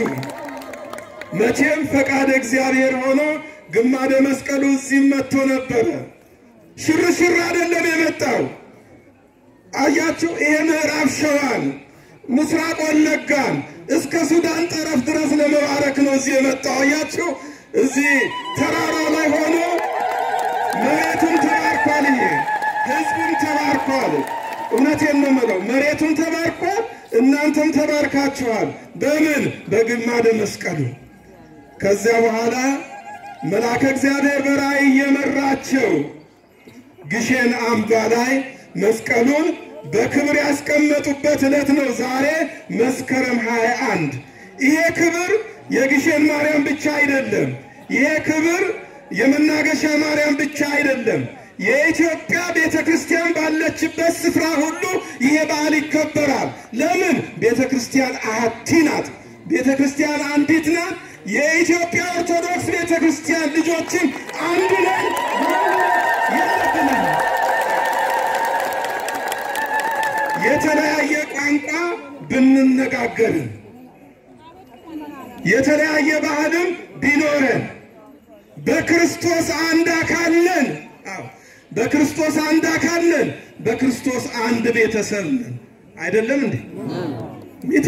መቼም ፈቃድ እግዚአብሔር ሆኖ ግማደ መስቀሉ እዚህም መጥቶ ነበረ። ሽርሽር አይደለም የመጣው። አያችሁ፣ ይሄ ምዕራብ ሸዋን ምስራቅ ወለጋን እስከ ሱዳን ጠረፍ ድረስ ለመባረክ ነው እዚህ የመጣው። አያችሁ፣ እዚህ ተራራው ላይ ሆኖ መሬቱም ተባርኳል። ይሄ ህዝቡም ተባርኳል። እውነቴን ነው የምለው፣ መሬቱም ተባርኳል፣ እናንተም ተባርካችኋል። በምን በግማደ መስቀሉ። ከዚያ በኋላ መልአከ እግዚአብሔር በራእይ እየመራቸው ግሼን አምባ ላይ መስቀሉን በክብር ያስቀመጡበት ዕለት ነው ዛሬ መስከረም 21 ይሄ ክብር የግሼን ማርያም ብቻ አይደለም። ይሄ ክብር የመናገሻ ማርያም ብቻ አይደለም። የኢትዮጵያ ቤተ ክርስቲያን ባለችበት ስፍራ ሁሉ ይሄ በዓል ይከበራል። ለምን? ቤተ ክርስቲያን አሐቲ ናት። ቤተ ክርስቲያን አንዲት ናት። የኢትዮጵያ ኦርቶዶክስ ቤተ ክርስቲያን ልጆችን አንድ ነን የለብንም። የተለያየ ቋንቋ ብንነጋገርም የተለያየ ባህልም ቢኖረን በክርስቶስ አንድ አካል ነን። አዎ በክርስቶስ አንድ አካል ነን። በክርስቶስ አንድ ቤተሰብ ነን። አይደለም እንዴ? ሚቲ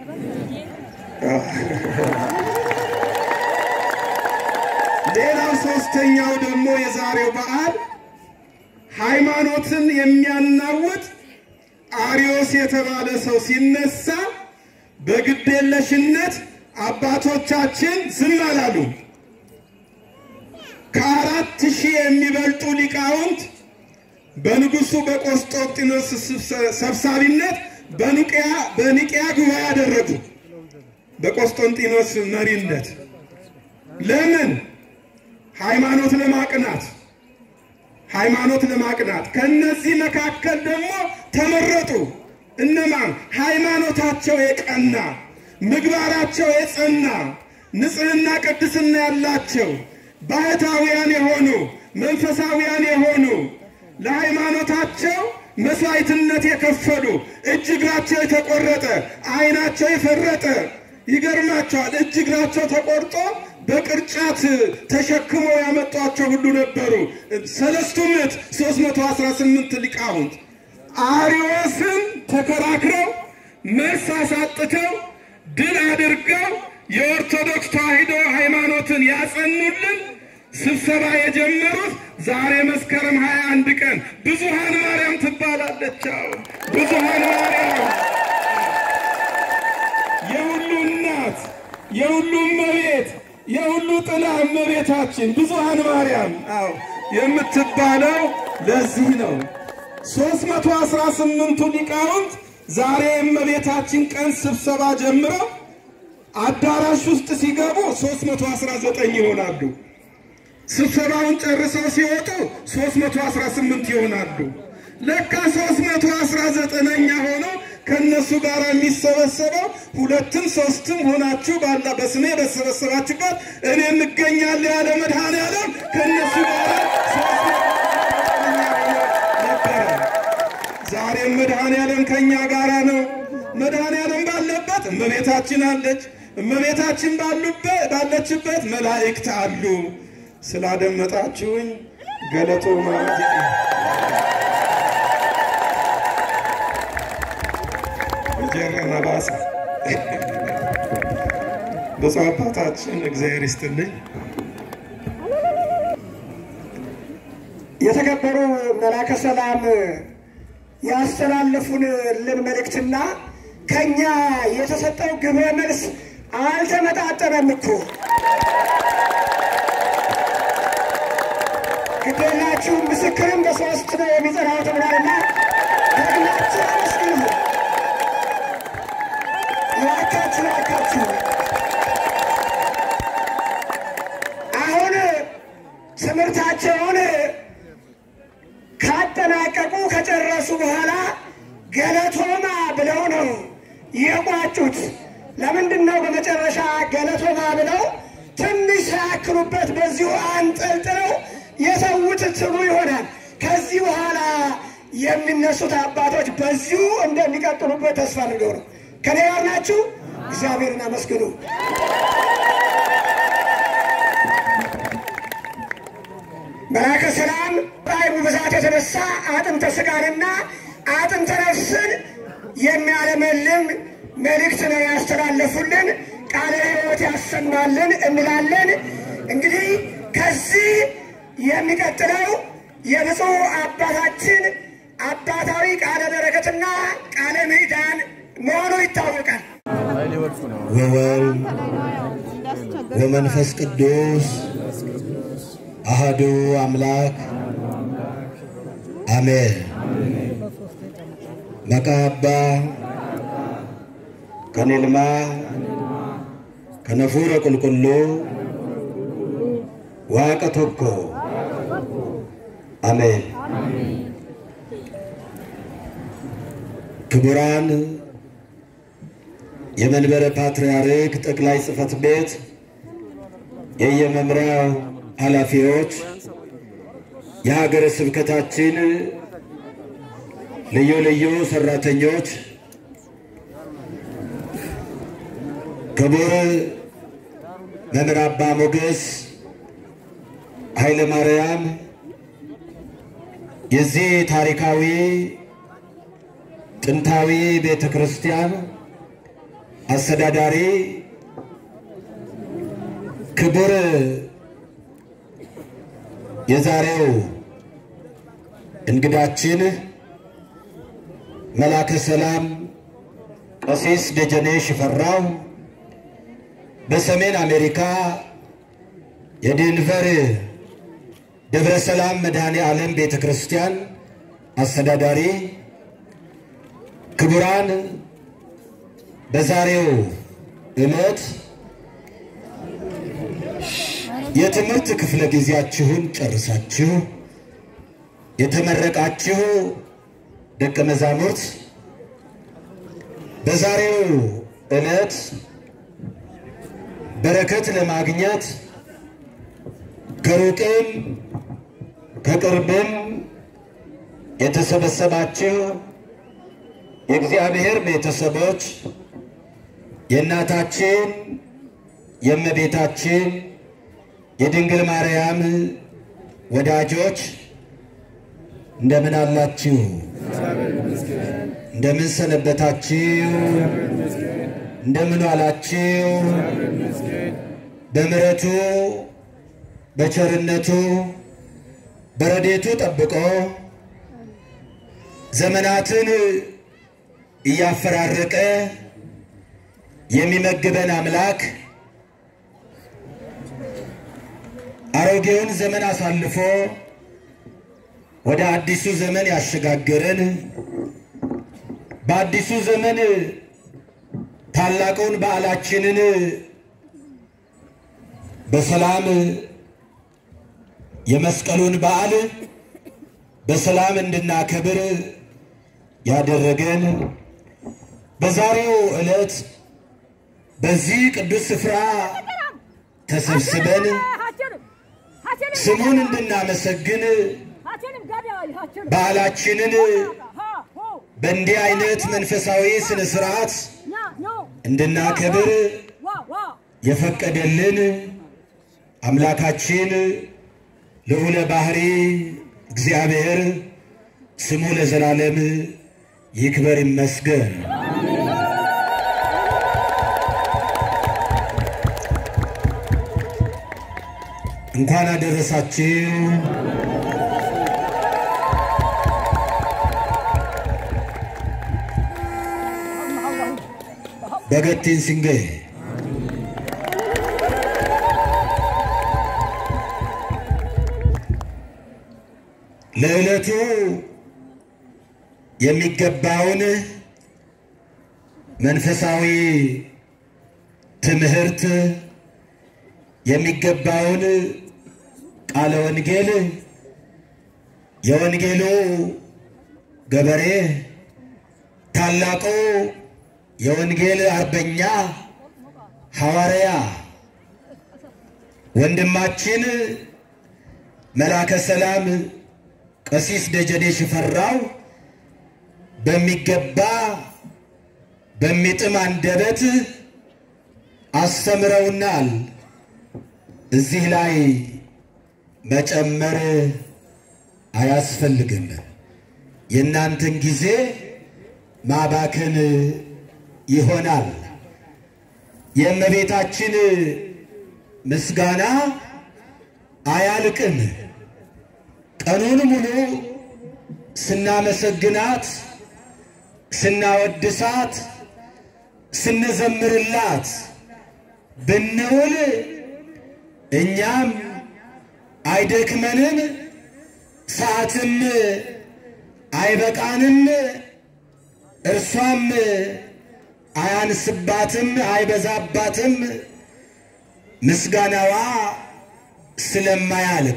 ሌላው ሶስተኛው ደግሞ የዛሬው በዓል ሃይማኖትን የሚያናውጥ አሪዮስ የተባለ ሰው ሲነሳ በግዴለሽነት አባቶቻችን ዝም አላሉ። ከአራት ሺህ የሚበልጡ ሊቃውንት በንጉሱ በቆስጦንጢኖስ ሰብሳቢነት በኒቅያ በኒቅያ ጉባኤ ያደረጉ በቆስጦንጢኖስ መሪነት ለምን? ሃይማኖት ለማቅናት ሃይማኖት ለማቅናት። ከነዚህ መካከል ደግሞ ተመረጡ። እነማን? ሃይማኖታቸው የቀና ምግባራቸው የጸና ንጽሕና ቅድስና ያላቸው ባህታውያን የሆኑ መንፈሳውያን የሆኑ ለሃይማኖታቸው መስዋዕትነት የከፈሉ እጅ እግራቸው የተቆረጠ ዓይናቸው የፈረጠ ይገርማቸዋል። እጅ እግራቸው ተቆርጦ በቅርጫት ተሸክመው ያመጧቸው ሁሉ ነበሩ። ሰለስቱ ምዕት 318 ሊቃውንት አርዮስን ተከራክረው መልስ አሳጥተው ድል አድርገው የኦርቶዶክስ ተዋሕዶ ሃይማኖትን ያጸኑልን ስብሰባ የጀመሩት ዛሬ መስከረም 21 ቀን ብዙሃን ማርያም ትባላለች። አዎ ብዙሃን ማርያም የሁሉ እናት የሁሉ እመቤት የሁሉ ጥላ እመቤታችን ብዙሃን ማርያም አዎ የምትባለው ለዚህ ነው። ሶስት መቶ አስራ ስምንቱ ሊቃውንት ዛሬ የእመቤታችን ቀን ስብሰባ ጀምረው አዳራሽ ውስጥ ሲገቡ 319 ይሆናሉ። ስብሰባውን ጨርሰው ሲወጡ 318 ይሆናሉ። ለካ 319ኛ ሆኖ ከነሱ ጋር የሚሰበሰበው ሁለትም ሶስትም ሆናችሁ ባላ በስሜ በተሰበሰባችሁበት እኔ እገኛለሁ ያለ መድኃኔዓለም ከነሱ ጋር ነበረ። ዛሬም መድኃኔዓለም ከኛ ጋራ ነው። መድኃኔዓለም ባለበት እመቤታችን አለች። እመቤታችን ባሉበት ባለችበት መላእክት አሉ። ስላደመጣችሁኝ ገለቶ ማለት ጀረና ባሰ ብፁዕ አባታችን እግዚአብሔር ይስጥልኝ። የተከበሩ መላከ ሰላም ያስተላለፉልን መልእክትና ከኛ የተሰጠው ግብረ መልስ አልተመጣጠነም እኮ። ግዴላችሁ ምስክርም በሶስት ነው የሚጸናው ተብሏልና ደግማችሁ አመስግኑ። እባካችሁ እባካችሁ አሁን ትምህርታቸውን ካጠናቀቁ ከጨረሱ በኋላ ገለቶማ ብለው ነው የቋጩት። ለምንድን ነው በመጨረሻ ገለቶማ ብለው ትንሽ ሳያክሉበት በዚሁ አንጠልጥለው የተዉት ትሉ ይሆናል። ከዚህ በኋላ የሚነሱት አባቶች በዚሁ እንደሚቀጥሉበት ተስፋ አድርገው ነው። ከኔ ጋር ናችሁ? እግዚአብሔርን አመስግኑ። መላከ ሰላም ራእይ ብዛ የተነሳ አጥንተ ሥጋንና አጥንተ ነፍስን የሚያለመልም መልእክት ነው ያስተላለፉልን። ቃለ ሕይወት ያሰማልን እንላለን። እንግዲህ ከዚህ የሚቀጥለው የብፁዕ አባታችን አባታዊ ቃለ በረከትና ቃለ ምዕዳን መሆኑ ይታወቃል። ወወልድ ወመንፈስ ቅዱስ አህዱ አምላክ አሜን። መቃባ ከኔልማ ከነፉረ ቁልቁሉ ዋቀ ቶኮ አሜን። ክቡራን የመንበረ ፓትርያርክ ጠቅላይ ጽሕፈት ቤት የየመምሪያው ኃላፊዎች፣ የሀገረ ስብከታችን ልዩ ልዩ ሰራተኞች፣ ክቡር መምህር አባ ሞገስ ኃይለ ማርያም የዚህ ታሪካዊ ጥንታዊ ቤተ ክርስቲያን አስተዳዳሪ ክቡር የዛሬው እንግዳችን መላከ ሰላም ቀሲስ ደጀኔ ሽፈራው በሰሜን አሜሪካ የዴንቨር ደብረ ሰላም መድኃኔ ዓለም ቤተ ክርስቲያን አስተዳዳሪ ክቡራን በዛሬው ዕለት የትምህርት ክፍለ ጊዜያችሁን ጨርሳችሁ የተመረቃችሁ ደቀ መዛሙርት በዛሬው ዕለት በረከት ለማግኘት ከሩቅም ከቅርብም የተሰበሰባችሁ የእግዚአብሔር ቤተሰቦች የእናታችን የእመቤታችን የድንግል ማርያም ወዳጆች እንደምን አላችሁ? እንደምን ሰነበታችሁ? እንደምን ዋላችሁ? በምሕረቱ በቸርነቱ በረዴቱ ጠብቆ ዘመናትን እያፈራረቀ የሚመግበን አምላክ አሮጌውን ዘመን አሳልፎ ወደ አዲሱ ዘመን ያሸጋገረን በአዲሱ ዘመን ታላቁን በዓላችንን በሰላም የመስቀሉን በዓል በሰላም እንድናከብር ያደረገን በዛሬው ዕለት በዚህ ቅዱስ ስፍራ ተሰብስበን ስሙን እንድናመሰግን በዓላችንን በእንዲህ አይነት መንፈሳዊ ስነ ስርዓት እንድናከብር የፈቀደልን አምላካችን ልዑለ ባህሪ እግዚአብሔር ስሙ ለዘላለም ይክበር ይመስገን። እንኳን አደረሳችሁ። በገቲን ሲንጌ ለዕለቱ የሚገባውን መንፈሳዊ ትምህርት የሚገባውን ቃለ ወንጌል የወንጌሉ ገበሬ ታላቁ የወንጌል አርበኛ ሐዋርያ ወንድማችን መላከ ሰላም ቀሲስ ደጀኔ ሽፈራው በሚገባ በሚጥም አንደበት አስተምረውናል። እዚህ ላይ መጨመር አያስፈልግም። የእናንተን ጊዜ ማባከን ይሆናል። የእመቤታችን ምስጋና አያልቅም። ቀኑን ሙሉ ስናመሰግናት፣ ስናወድሳት፣ ስንዘምርላት ብንውል እኛም አይደክመንም፣ ሰዓትም አይበቃንም፣ እርሷም አያንስባትም፣ አይበዛባትም። ምስጋናዋ ስለማያልቅ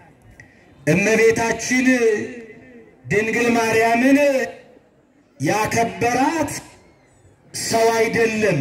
እመቤታችን ድንግል ማርያምን ያከበራት ሰው አይደለም።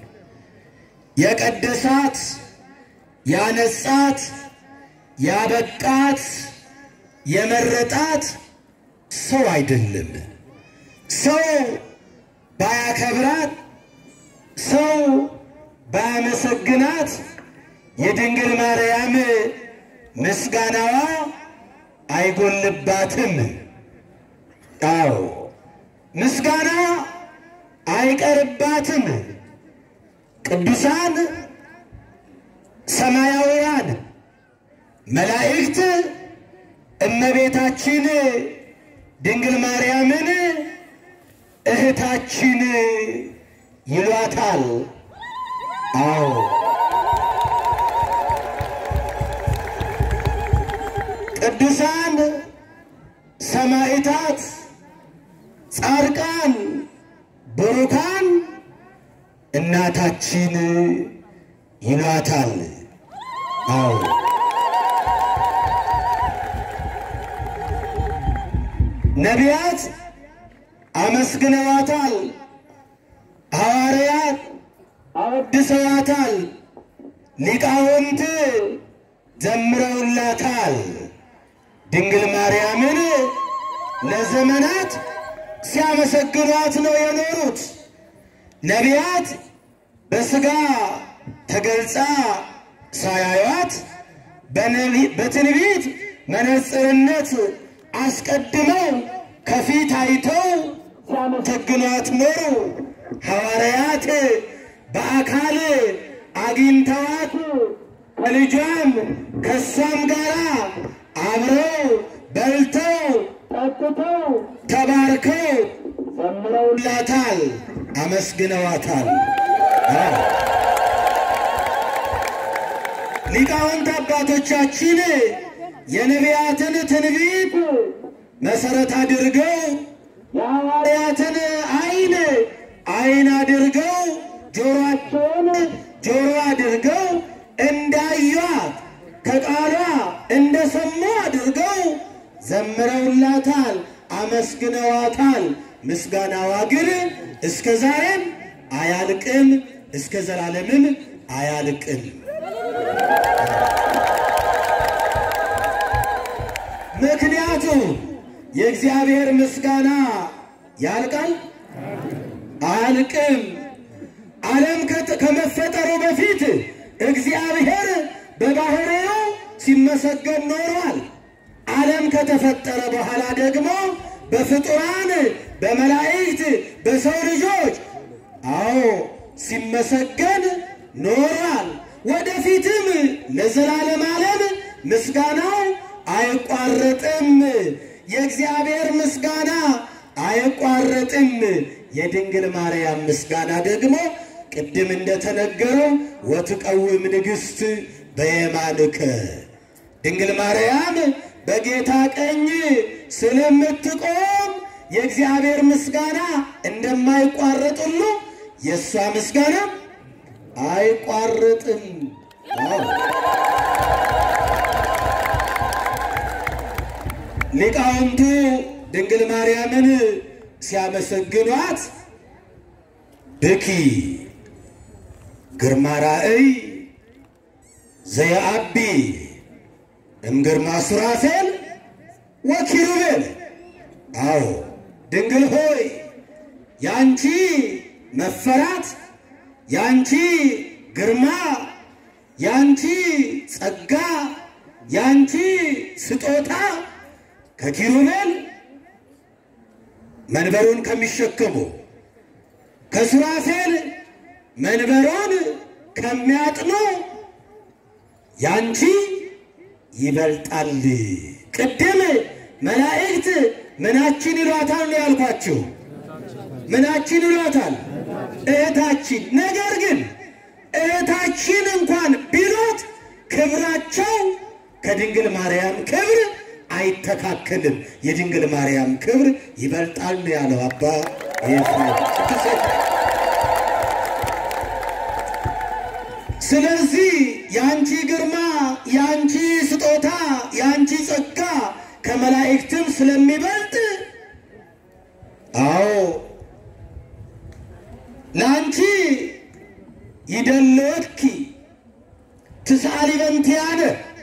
የቀደሳት፣ ያነጻት፣ ያበቃት፣ የመረጣት ሰው አይደለም። ሰው ባያከብራት፣ ሰው ባያመሰግናት የድንግል ማርያም ምስጋናዋ አይጎልባትም። አዎ ምስጋና አይቀርባትም። ቅዱሳን ሰማያውያን መላእክት እመቤታችን ድንግል ማርያምን እህታችን ይሏታል። አዎ ቅዱሳን ሰማዕታት፣ ጻድቃን፣ ብሩካን እናታችን ይሏታል። አዎ ነቢያት አመስግነዋታል። ሐዋርያት አወድሰዋታል። ሊቃውንት ዘምረውላታል። ድንግል ማርያምን ለዘመናት ሲያመሰግኗት ነው የኖሩት። ነቢያት በሥጋ ተገልጻ ሳያዩት በትንቢት መነጽርነት አስቀድመው ከፊት አይተው ሲያመሰግኗት ኖሩ። ሐዋርያት በአካል አግኝተዋት ከልጇም ከእሷም ጋር አብረው በልተው ጠጥተው ተባርከው ዘምረውላታል፣ አመስግነዋታል። ሊቃውንት አባቶቻችን የነቢያትን ትንቢት መሰረት አድርገው የሐዋርያትን ዓይን ዓይን አድርገው ጆሮአቸውን ጆሮ አድርገው እንዳዩት ከቃሏ እንደሰሙ አድርገው ዘምረውላታል፣ አመስግነዋታል። ምስጋናዋ ግን እስከ ዛሬም አያልቅም፣ እስከ ዘላለምም አያልቅም። ምክንያቱም የእግዚአብሔር ምስጋና ያልቃል አያልቅም። ዓለም ከመፈጠሩ በፊት እግዚአብሔር በባህሪው ሲመሰገን ኖሯል። ዓለም ከተፈጠረ በኋላ ደግሞ በፍጡራን በመላእክት በሰው ልጆች አዎ ሲመሰገን ኖሯል። ወደፊትም ለዘላለም ዓለም ምስጋናው አይቋረጥም። የእግዚአብሔር ምስጋና አይቋረጥም። የድንግል ማርያም ምስጋና ደግሞ ቅድም እንደተነገረው ወትቀውም ንግሥት በየማንከ ድንግል ማርያም በጌታ ቀኝ ስለምትቆም የእግዚአብሔር ምስጋና እንደማይቋረጥ ሁሉ የእሷ ምስጋና አይቋረጥም። አዎ ሊቃውንቱ ድንግል ማርያምን ሲያመሰግኗት ብኪ ግርማ ራእይ ዘየአቢ እምግርማ ሱራፌል ወኪሩቤል። አዎ ድንግል ሆይ ያንቺ መፈራት፣ ያንቺ ግርማ፣ ያንቺ ጸጋ፣ ያንቺ ስጦታ ከኪሩቤል መንበሩን ከሚሸከሙ ከሱራፌል መንበሩን ከሚያጥኑ ያንቺ ይበልጣል። ቅድም መላእክት ምናችን ይሏታል ነው ያልኳችሁ። ምናችን ይሏታል? እህታችን። ነገር ግን እህታችን እንኳን ቢሏት ክብራቸው ከድንግል ማርያም ክብር አይተካከልም። የድንግል ማርያም ክብር ይበልጣል ነው ያለው አባ ኤፍሬም። ስለዚህ የአንቺ ግርማ፣ የአንቺ ስጦታ፣ የአንቺ ጸጋ ከመላእክትም ስለሚበልጥ አዎ ለአንቺ ይደልወትኪ ትስአሊ በእንቲአነ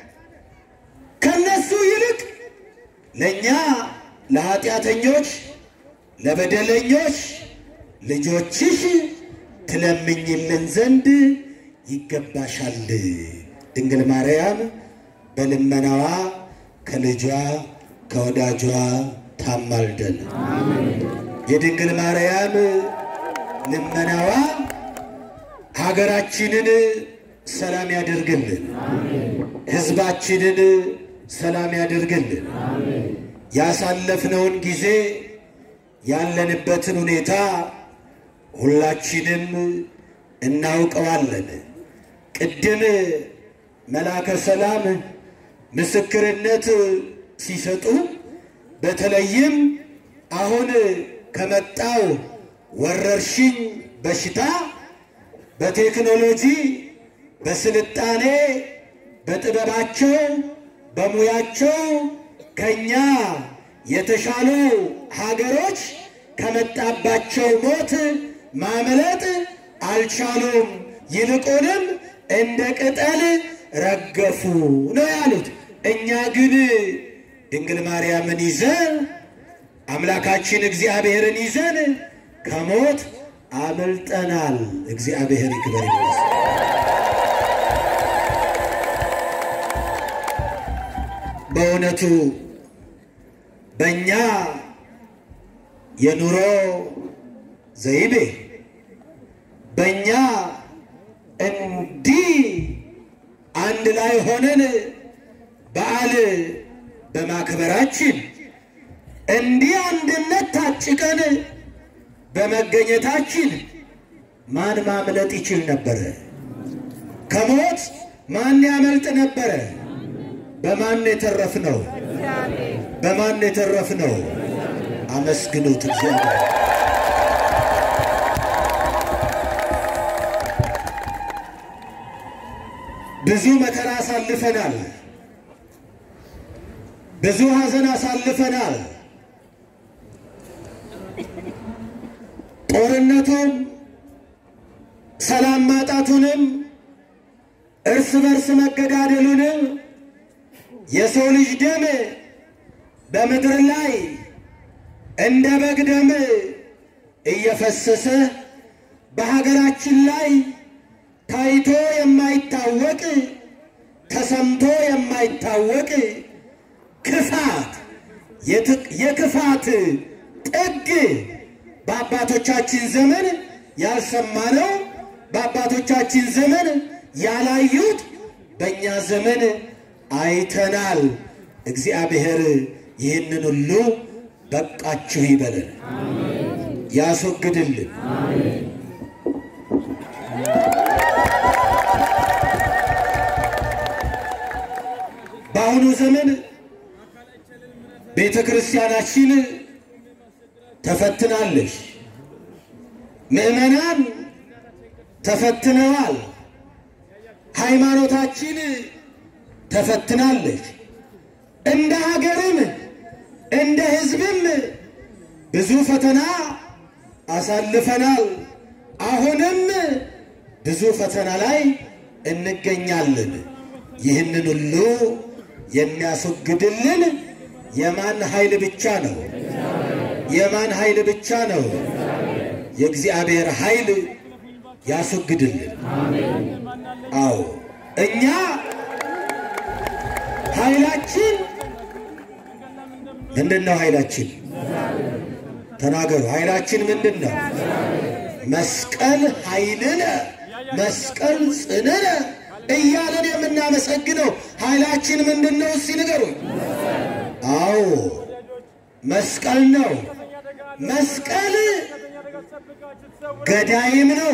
ከነሱ ይልቅ ለእኛ ለኃጢአተኞች ለበደለኞች ልጆችሽ ትለምኝልን ዘንድ ይገባሻል። ድንግል ማርያም በልመናዋ ከልጇ ከወዳጇ ታማልደን። የድንግል ማርያም ልመናዋ ሀገራችንን ሰላም ያደርግልን፣ ሕዝባችንን ሰላም ያደርግልን። ያሳለፍነውን ጊዜ ያለንበትን ሁኔታ ሁላችንም እናውቀዋለን። ቅድም መላከ ሰላም ምስክርነት ሲሰጡ በተለይም አሁን ከመጣው ወረርሽኝ በሽታ በቴክኖሎጂ በስልጣኔ በጥበባቸው በሙያቸው ከኛ የተሻሉ ሀገሮች ከመጣባቸው ሞት ማምለጥ አልቻሉም። ይልቁንም እንደ ቅጠል ረገፉ ነው ያሉት። እኛ ግን ድንግል ማርያምን ይዘን አምላካችን እግዚአብሔርን ይዘን ከሞት አመልጠናል። እግዚአብሔር ይክበር ይመስገን። በእውነቱ በእኛ የኑሮ ዘይቤ በእኛ እንዲህ አንድ ላይ ሆነን በዓል በማክበራችን እንዲህ አንድነት ታጭቀን በመገኘታችን ማን ማምለጥ ይችል ነበረ? ከሞት ማን ያመልጥ ነበረ? በማን የተረፍነው? በማን የተረፍነው? አመስግኑት እግዚአብሔር። ብዙ መከራ አሳልፈናል። ብዙ ሐዘን አሳልፈናል። ጦርነቱም ሰላም ማጣቱንም እርስ በርስ መገዳደሉንም የሰው ልጅ ደም በምድር ላይ እንደ በግ ደም እየፈሰሰ በሀገራችን ላይ ታይቶ የማይታወቅ ተሰምቶ የማይታወቅ ክፋት የክፋት ጥግ በአባቶቻችን ዘመን ያልሰማነው በአባቶቻችን ዘመን ያላዩት በእኛ ዘመን አይተናል። እግዚአብሔር ይህንን ሁሉ በቃችሁ ይበለን፣ ያስወግድልን። በአሁኑ ዘመን ቤተ ክርስቲያናችን ተፈትናለች። ምዕመናን ተፈትነዋል። ሃይማኖታችን ተፈትናለች። እንደ ሀገርም እንደ ሕዝብም ብዙ ፈተና አሳልፈናል። አሁንም ብዙ ፈተና ላይ እንገኛለን። ይህንን ሁሉ የሚያስወግድልን የማን ኃይል ብቻ ነው? የማን ኃይል ብቻ ነው? የእግዚአብሔር ኃይል ያስወግድልን። አዎ እኛ ኃይላችን ምንድን ነው ኃይላችን? ተናገሩ። ኃይላችን ምንድን ነው? መስቀል ኃይልነ መስቀል ጽንዕነ እያለን የምናመሰግነው ኃይላችን ምንድን ነው? እስቲ ንገሩኝ። አዎ መስቀል ነው። መስቀል ገዳይም ነው፣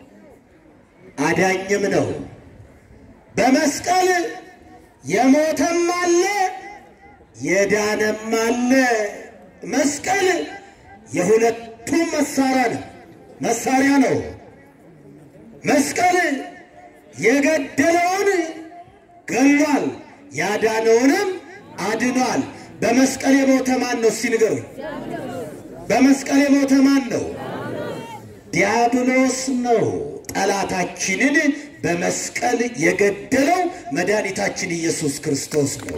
አዳኝም ነው። በመስቀል የሞተም አለ የዳነም አለ። መስቀል የሁለቱም መሳሪያ ነው መሳሪያ ነው። መስቀል የገደለውን ገሏል፣ ያዳነውንም አድኗል። በመስቀል የሞተ ማን ነው? እስቲ ንገሩኝ። በመስቀል የሞተ ማን ነው? ዲያብሎስ ነው። ጠላታችንን በመስቀል የገደለው መድኃኒታችን ኢየሱስ ክርስቶስ ነው።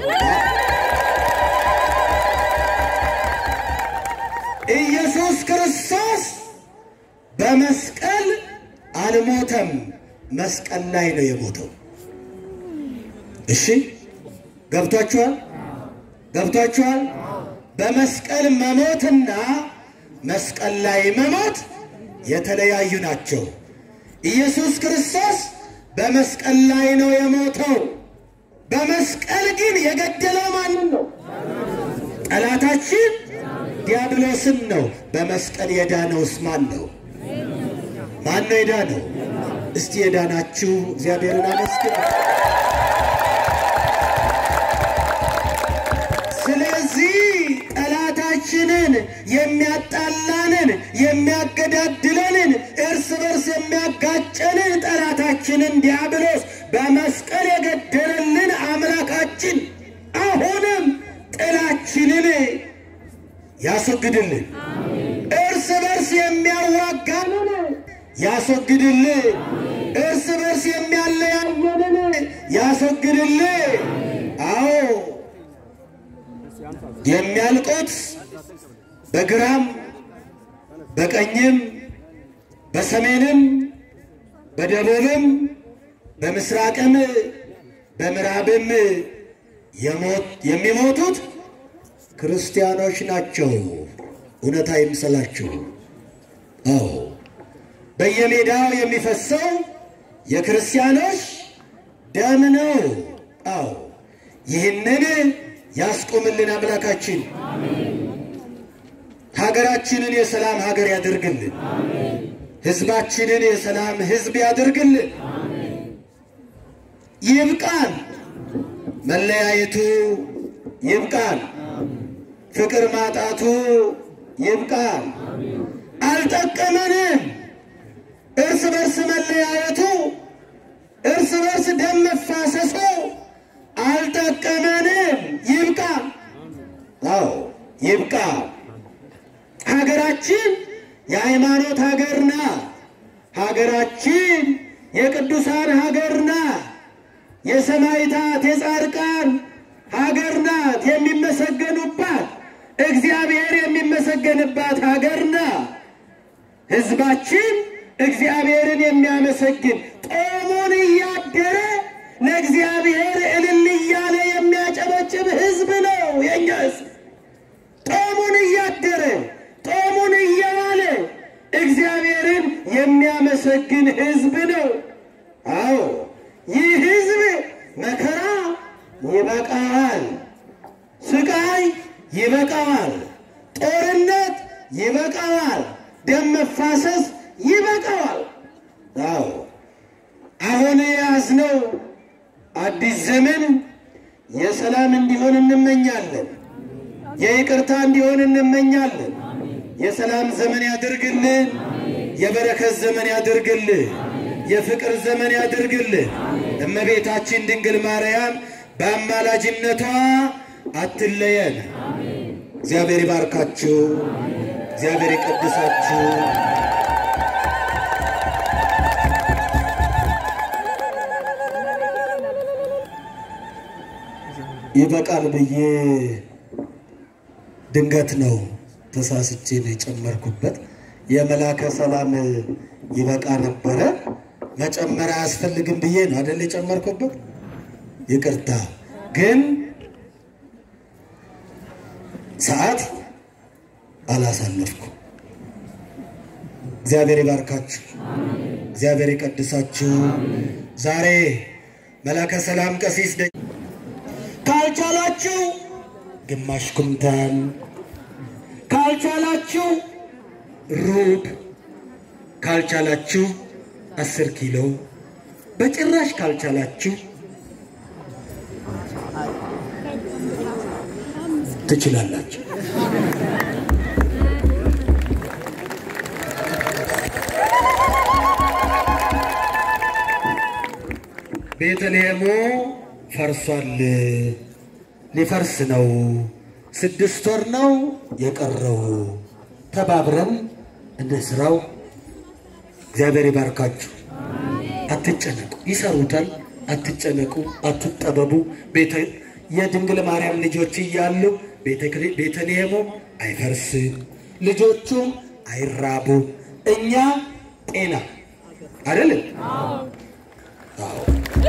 ኢየሱስ ክርስቶስ በመስቀል አልሞተም፣ መስቀል ላይ ነው የሞተው። እሺ ገብቷችኋል? ገብቷችኋል? በመስቀል መሞትና መስቀል ላይ መሞት የተለያዩ ናቸው። ኢየሱስ ክርስቶስ በመስቀል ላይ ነው የሞተው። በመስቀል ግን የገደለው ማንን ነው? ጠላታችን ዲያብሎስን ነው። በመስቀል የዳነውስ ማን ነው? ማን ነው የዳነው? እስቲ የዳናችሁ እግዚአብሔርን አመስግኑ። ስለዚህ ጠላታችንን የሚያጣላንን የሚያገዳድለንን እርስ በርስ የሚያጋጨንን ጠላታችንን ዲያብሎስ በመስቀል የገደለልን አምላካችን አሁንም ጥላችንን ያስወግድልን። እርስ በርስ የሚያዋጋንን ያስወግድልን። እርስ በርስ የሚያለያየንን ያስወግድልን። አዎ የሚያልቁት በግራም በቀኝም በሰሜንም በደቡብም በምስራቅም በምዕራብም የሞት የሚሞቱት ክርስቲያኖች ናቸው። እውነት አይምሰላችሁ። አዎ በየሜዳው የሚፈሰው የክርስቲያኖች ደም ነው። አዎ ይህንን ያስቆምልን አምላካችን። ሀገራችንን የሰላም ሀገር ያደርግልን። ሕዝባችንን የሰላም ሕዝብ ያደርግልን። ይብቃን፣ መለያየቱ ይብቃን፣ ፍቅር ማጣቱ ይብቃን። አልጠቀመንም። እርስ በርስ መለያየቱ፣ እርስ በርስ ደም መፋሰሱ አልጠቀመንም። ይብቃ። አዎ ይብቃ። ሀገራችን የሃይማኖት ሀገር ናት። ሀገራችን የቅዱሳን ሀገር ናት። የሰማዕታት የጻድቃን ሀገር ናት። የሚመሰገኑባት እግዚአብሔር የሚመሰገንባት ሀገር ናት። ሕዝባችን እግዚአብሔርን የሚያመሰግን ጦሙን እያደረ ለእግዚአብሔር እልል እያለ የሚያጨበጭብ ሕዝብ ነው የእኛ ሕዝብ። ጦሙን እያደረ ጦሙን እየዋለ እግዚአብሔርን የሚያመሰግን ሕዝብ ነው። አዎ ይህ ሕዝብ መከራ ይበቃዋል፣ ስቃይ ይበቃዋል፣ ጦርነት ይበቃዋል፣ ደም መፋሰስ ይበቃዋል። አዎ አሁን የያዝነው አዲስ ዘመን የሰላም እንዲሆን እንመኛለን። የይቅርታ እንዲሆን እንመኛለን። የሰላም ዘመን ያድርግልን። የበረከት ዘመን ያድርግልን። የፍቅር ዘመን ያድርግልን። እመቤታችን ድንግል ማርያም በአማላጅነቷ አትለየን። እግዚአብሔር ይባርካችሁ። እግዚአብሔር ይቀድሳችሁ። ይበቃል ብዬ ድንገት ነው ተሳስቼ ነው የጨመርኩበት። የመላከ ሰላም ይበቃ ነበረ መጨመር አያስፈልግም ብዬ ነው አደል የጨመርኩበት። ይቅርታ ግን አላሳለፍኩም። እግዚአብሔር ይባርካችሁ፣ እግዚአብሔር ይቀድሳችሁ። ዛሬ መላከ ሰላም ቀሲስ ደ ካልቻላችሁ ግማሽ ኩንታል ካልቻላችሁ ሩብ ካልቻላችሁ አስር ኪሎ በጭራሽ ካልቻላችሁ ትችላላችሁ። ቤተልሔሙ ፈርሷል፣ ሊፈርስ ነው። ስድስት ወር ነው የቀረው። ተባብረን እንስራው። እግዚአብሔር ይባርካችሁ። አትጨነቁ፣ ይሰሩታል። አትጨነቁ፣ አትጠበቡ። ቤተ የድንግል ማርያም ልጆች እያሉ ቤተ- ቤተልሔሙ አይፈርስም፣ ልጆቹም አይራቡም። እኛ ጤና አይደለም። አዎ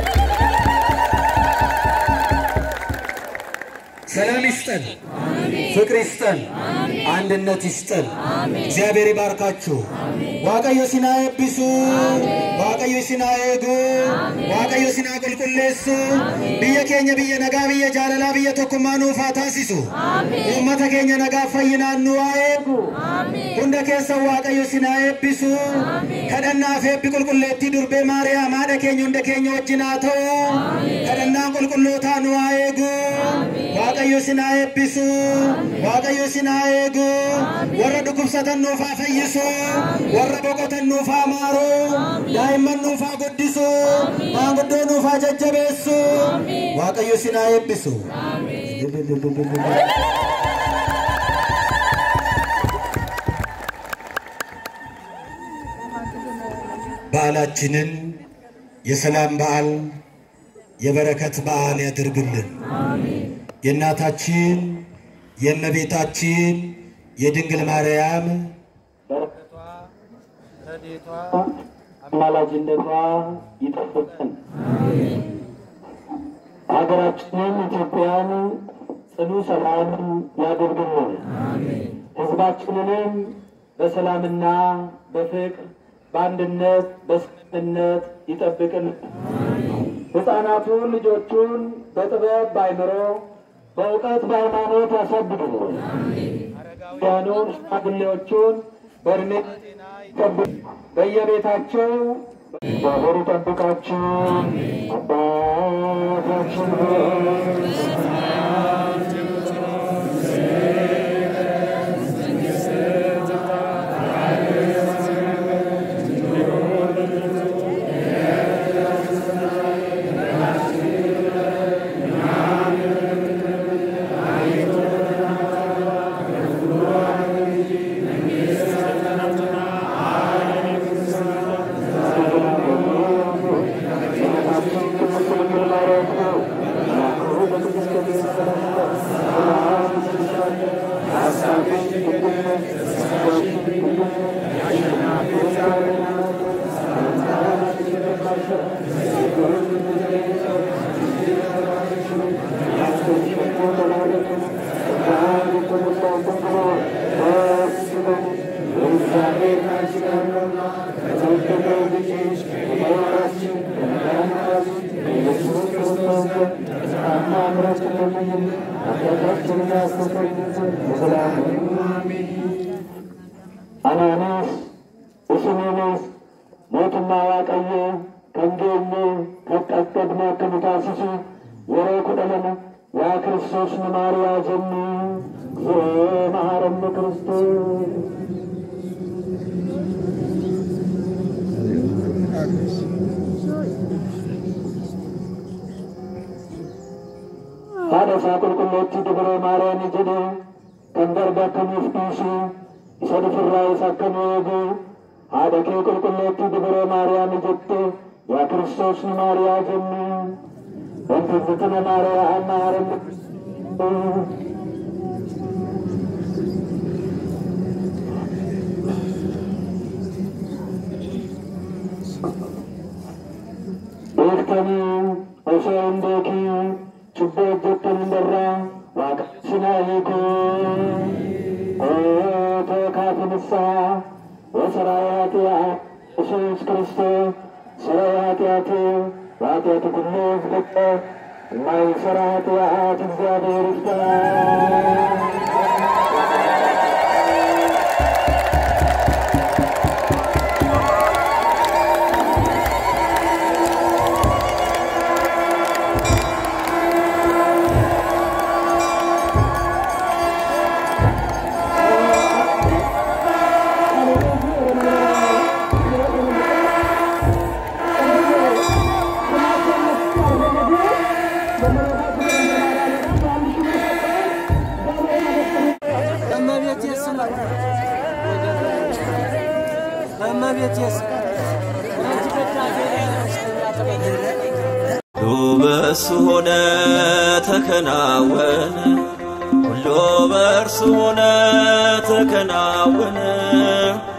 ሰላም ይስጠን፣ ፍቅር ይስጠን፣ አንድነት ይስጠን። እግዚአብሔር ይባርካችሁ። ዋቀዮ ሲና ኤብሱ ዋቀዮ ሲና ኤጉ ዋቀዮ ሲና ቁልቁሌሱ ብየ ኬኘ ብየ ነጋ ብየ ጃለላ ብየ ቶኩማ ኑፋ ታሲሱ ኡመተ ኬኘ ነጋ ፈይናኑ ዋኤጉ ሁንደ keessan waaqayyo sinaa eebbisu kadhannaaf eebbi qulqulleettii durbee maariyaam haadha keenya hunda keenya wajjin haa ta'u kadhannaan qulqullootaa nu haa eegu waaqayyo sinaa eebbisu waaqayyo sinaa eegu warra dhukkubsatan nuuf haa fayyisu warra boqotan nuuf haa maaru daa'imman nuuf haa guddisu maanguddoo nuuf haa jajjabeessu waaqayyo sinaa eebbisu በዓላችንን የሰላም በዓል የበረከት በዓል ያድርግልን። የእናታችን የእመቤታችን የድንግል ማርያም በረከቷ ረድኤቷ አማላጅነቷ ይጠብቀን። ሀገራችንን ኢትዮጵያን ጽኑ ሰላም ያደርግልን። ሕዝባችንንም በሰላምና በፍቅር በአንድነት በስምምነት ይጠብቅልን። ሕፃናቱን ልጆቹን በጥበብ ባይምሮ በእውቀት በሃይማኖት ያሳድግልን። አረጋውያኑን ሽማግሌዎቹን በእድሜ ይጠብቅ። በየቤታቸው እግዚአብሔር ይጠብቃችሁ። አባታችን ሆይ Ananas, Isimenes, mootummaa Waaqayyoo kan geenye qaqqabne akka nu taasisu yeroo kudha lama yaa Kiristoos nu maariyaa jennu yoo maharanne Kiristoos. haadha isaa qulqulleetti dubree maariyaami jedhe kan darbe akkamiif dhiisu isa dhufirraa isa akka nu eegu haadha kee qulqulleetti dubree maariyaami jette yaa kiristoos nu maariyaa jennu wanti fitina maariyaa amma haranne beektanii osoo hin beekiin cubbuu hojjettan hundarraa waaqa sinaa hiikuu ኃጢአት ንስሐ ወሰራይ ኃጢአት ኢየሱስ ክርስቶስ ስለ ኃጢአት በኃጢአት ሁሉ ዝልቀ የማይሰራ ኃጢአት እግዚአብሔር ይፍታ። ሁሉ በእርሱ ሆነ ተከናወነ፣ ሁሉ በእርሱ ሆነ ተከናወነ፣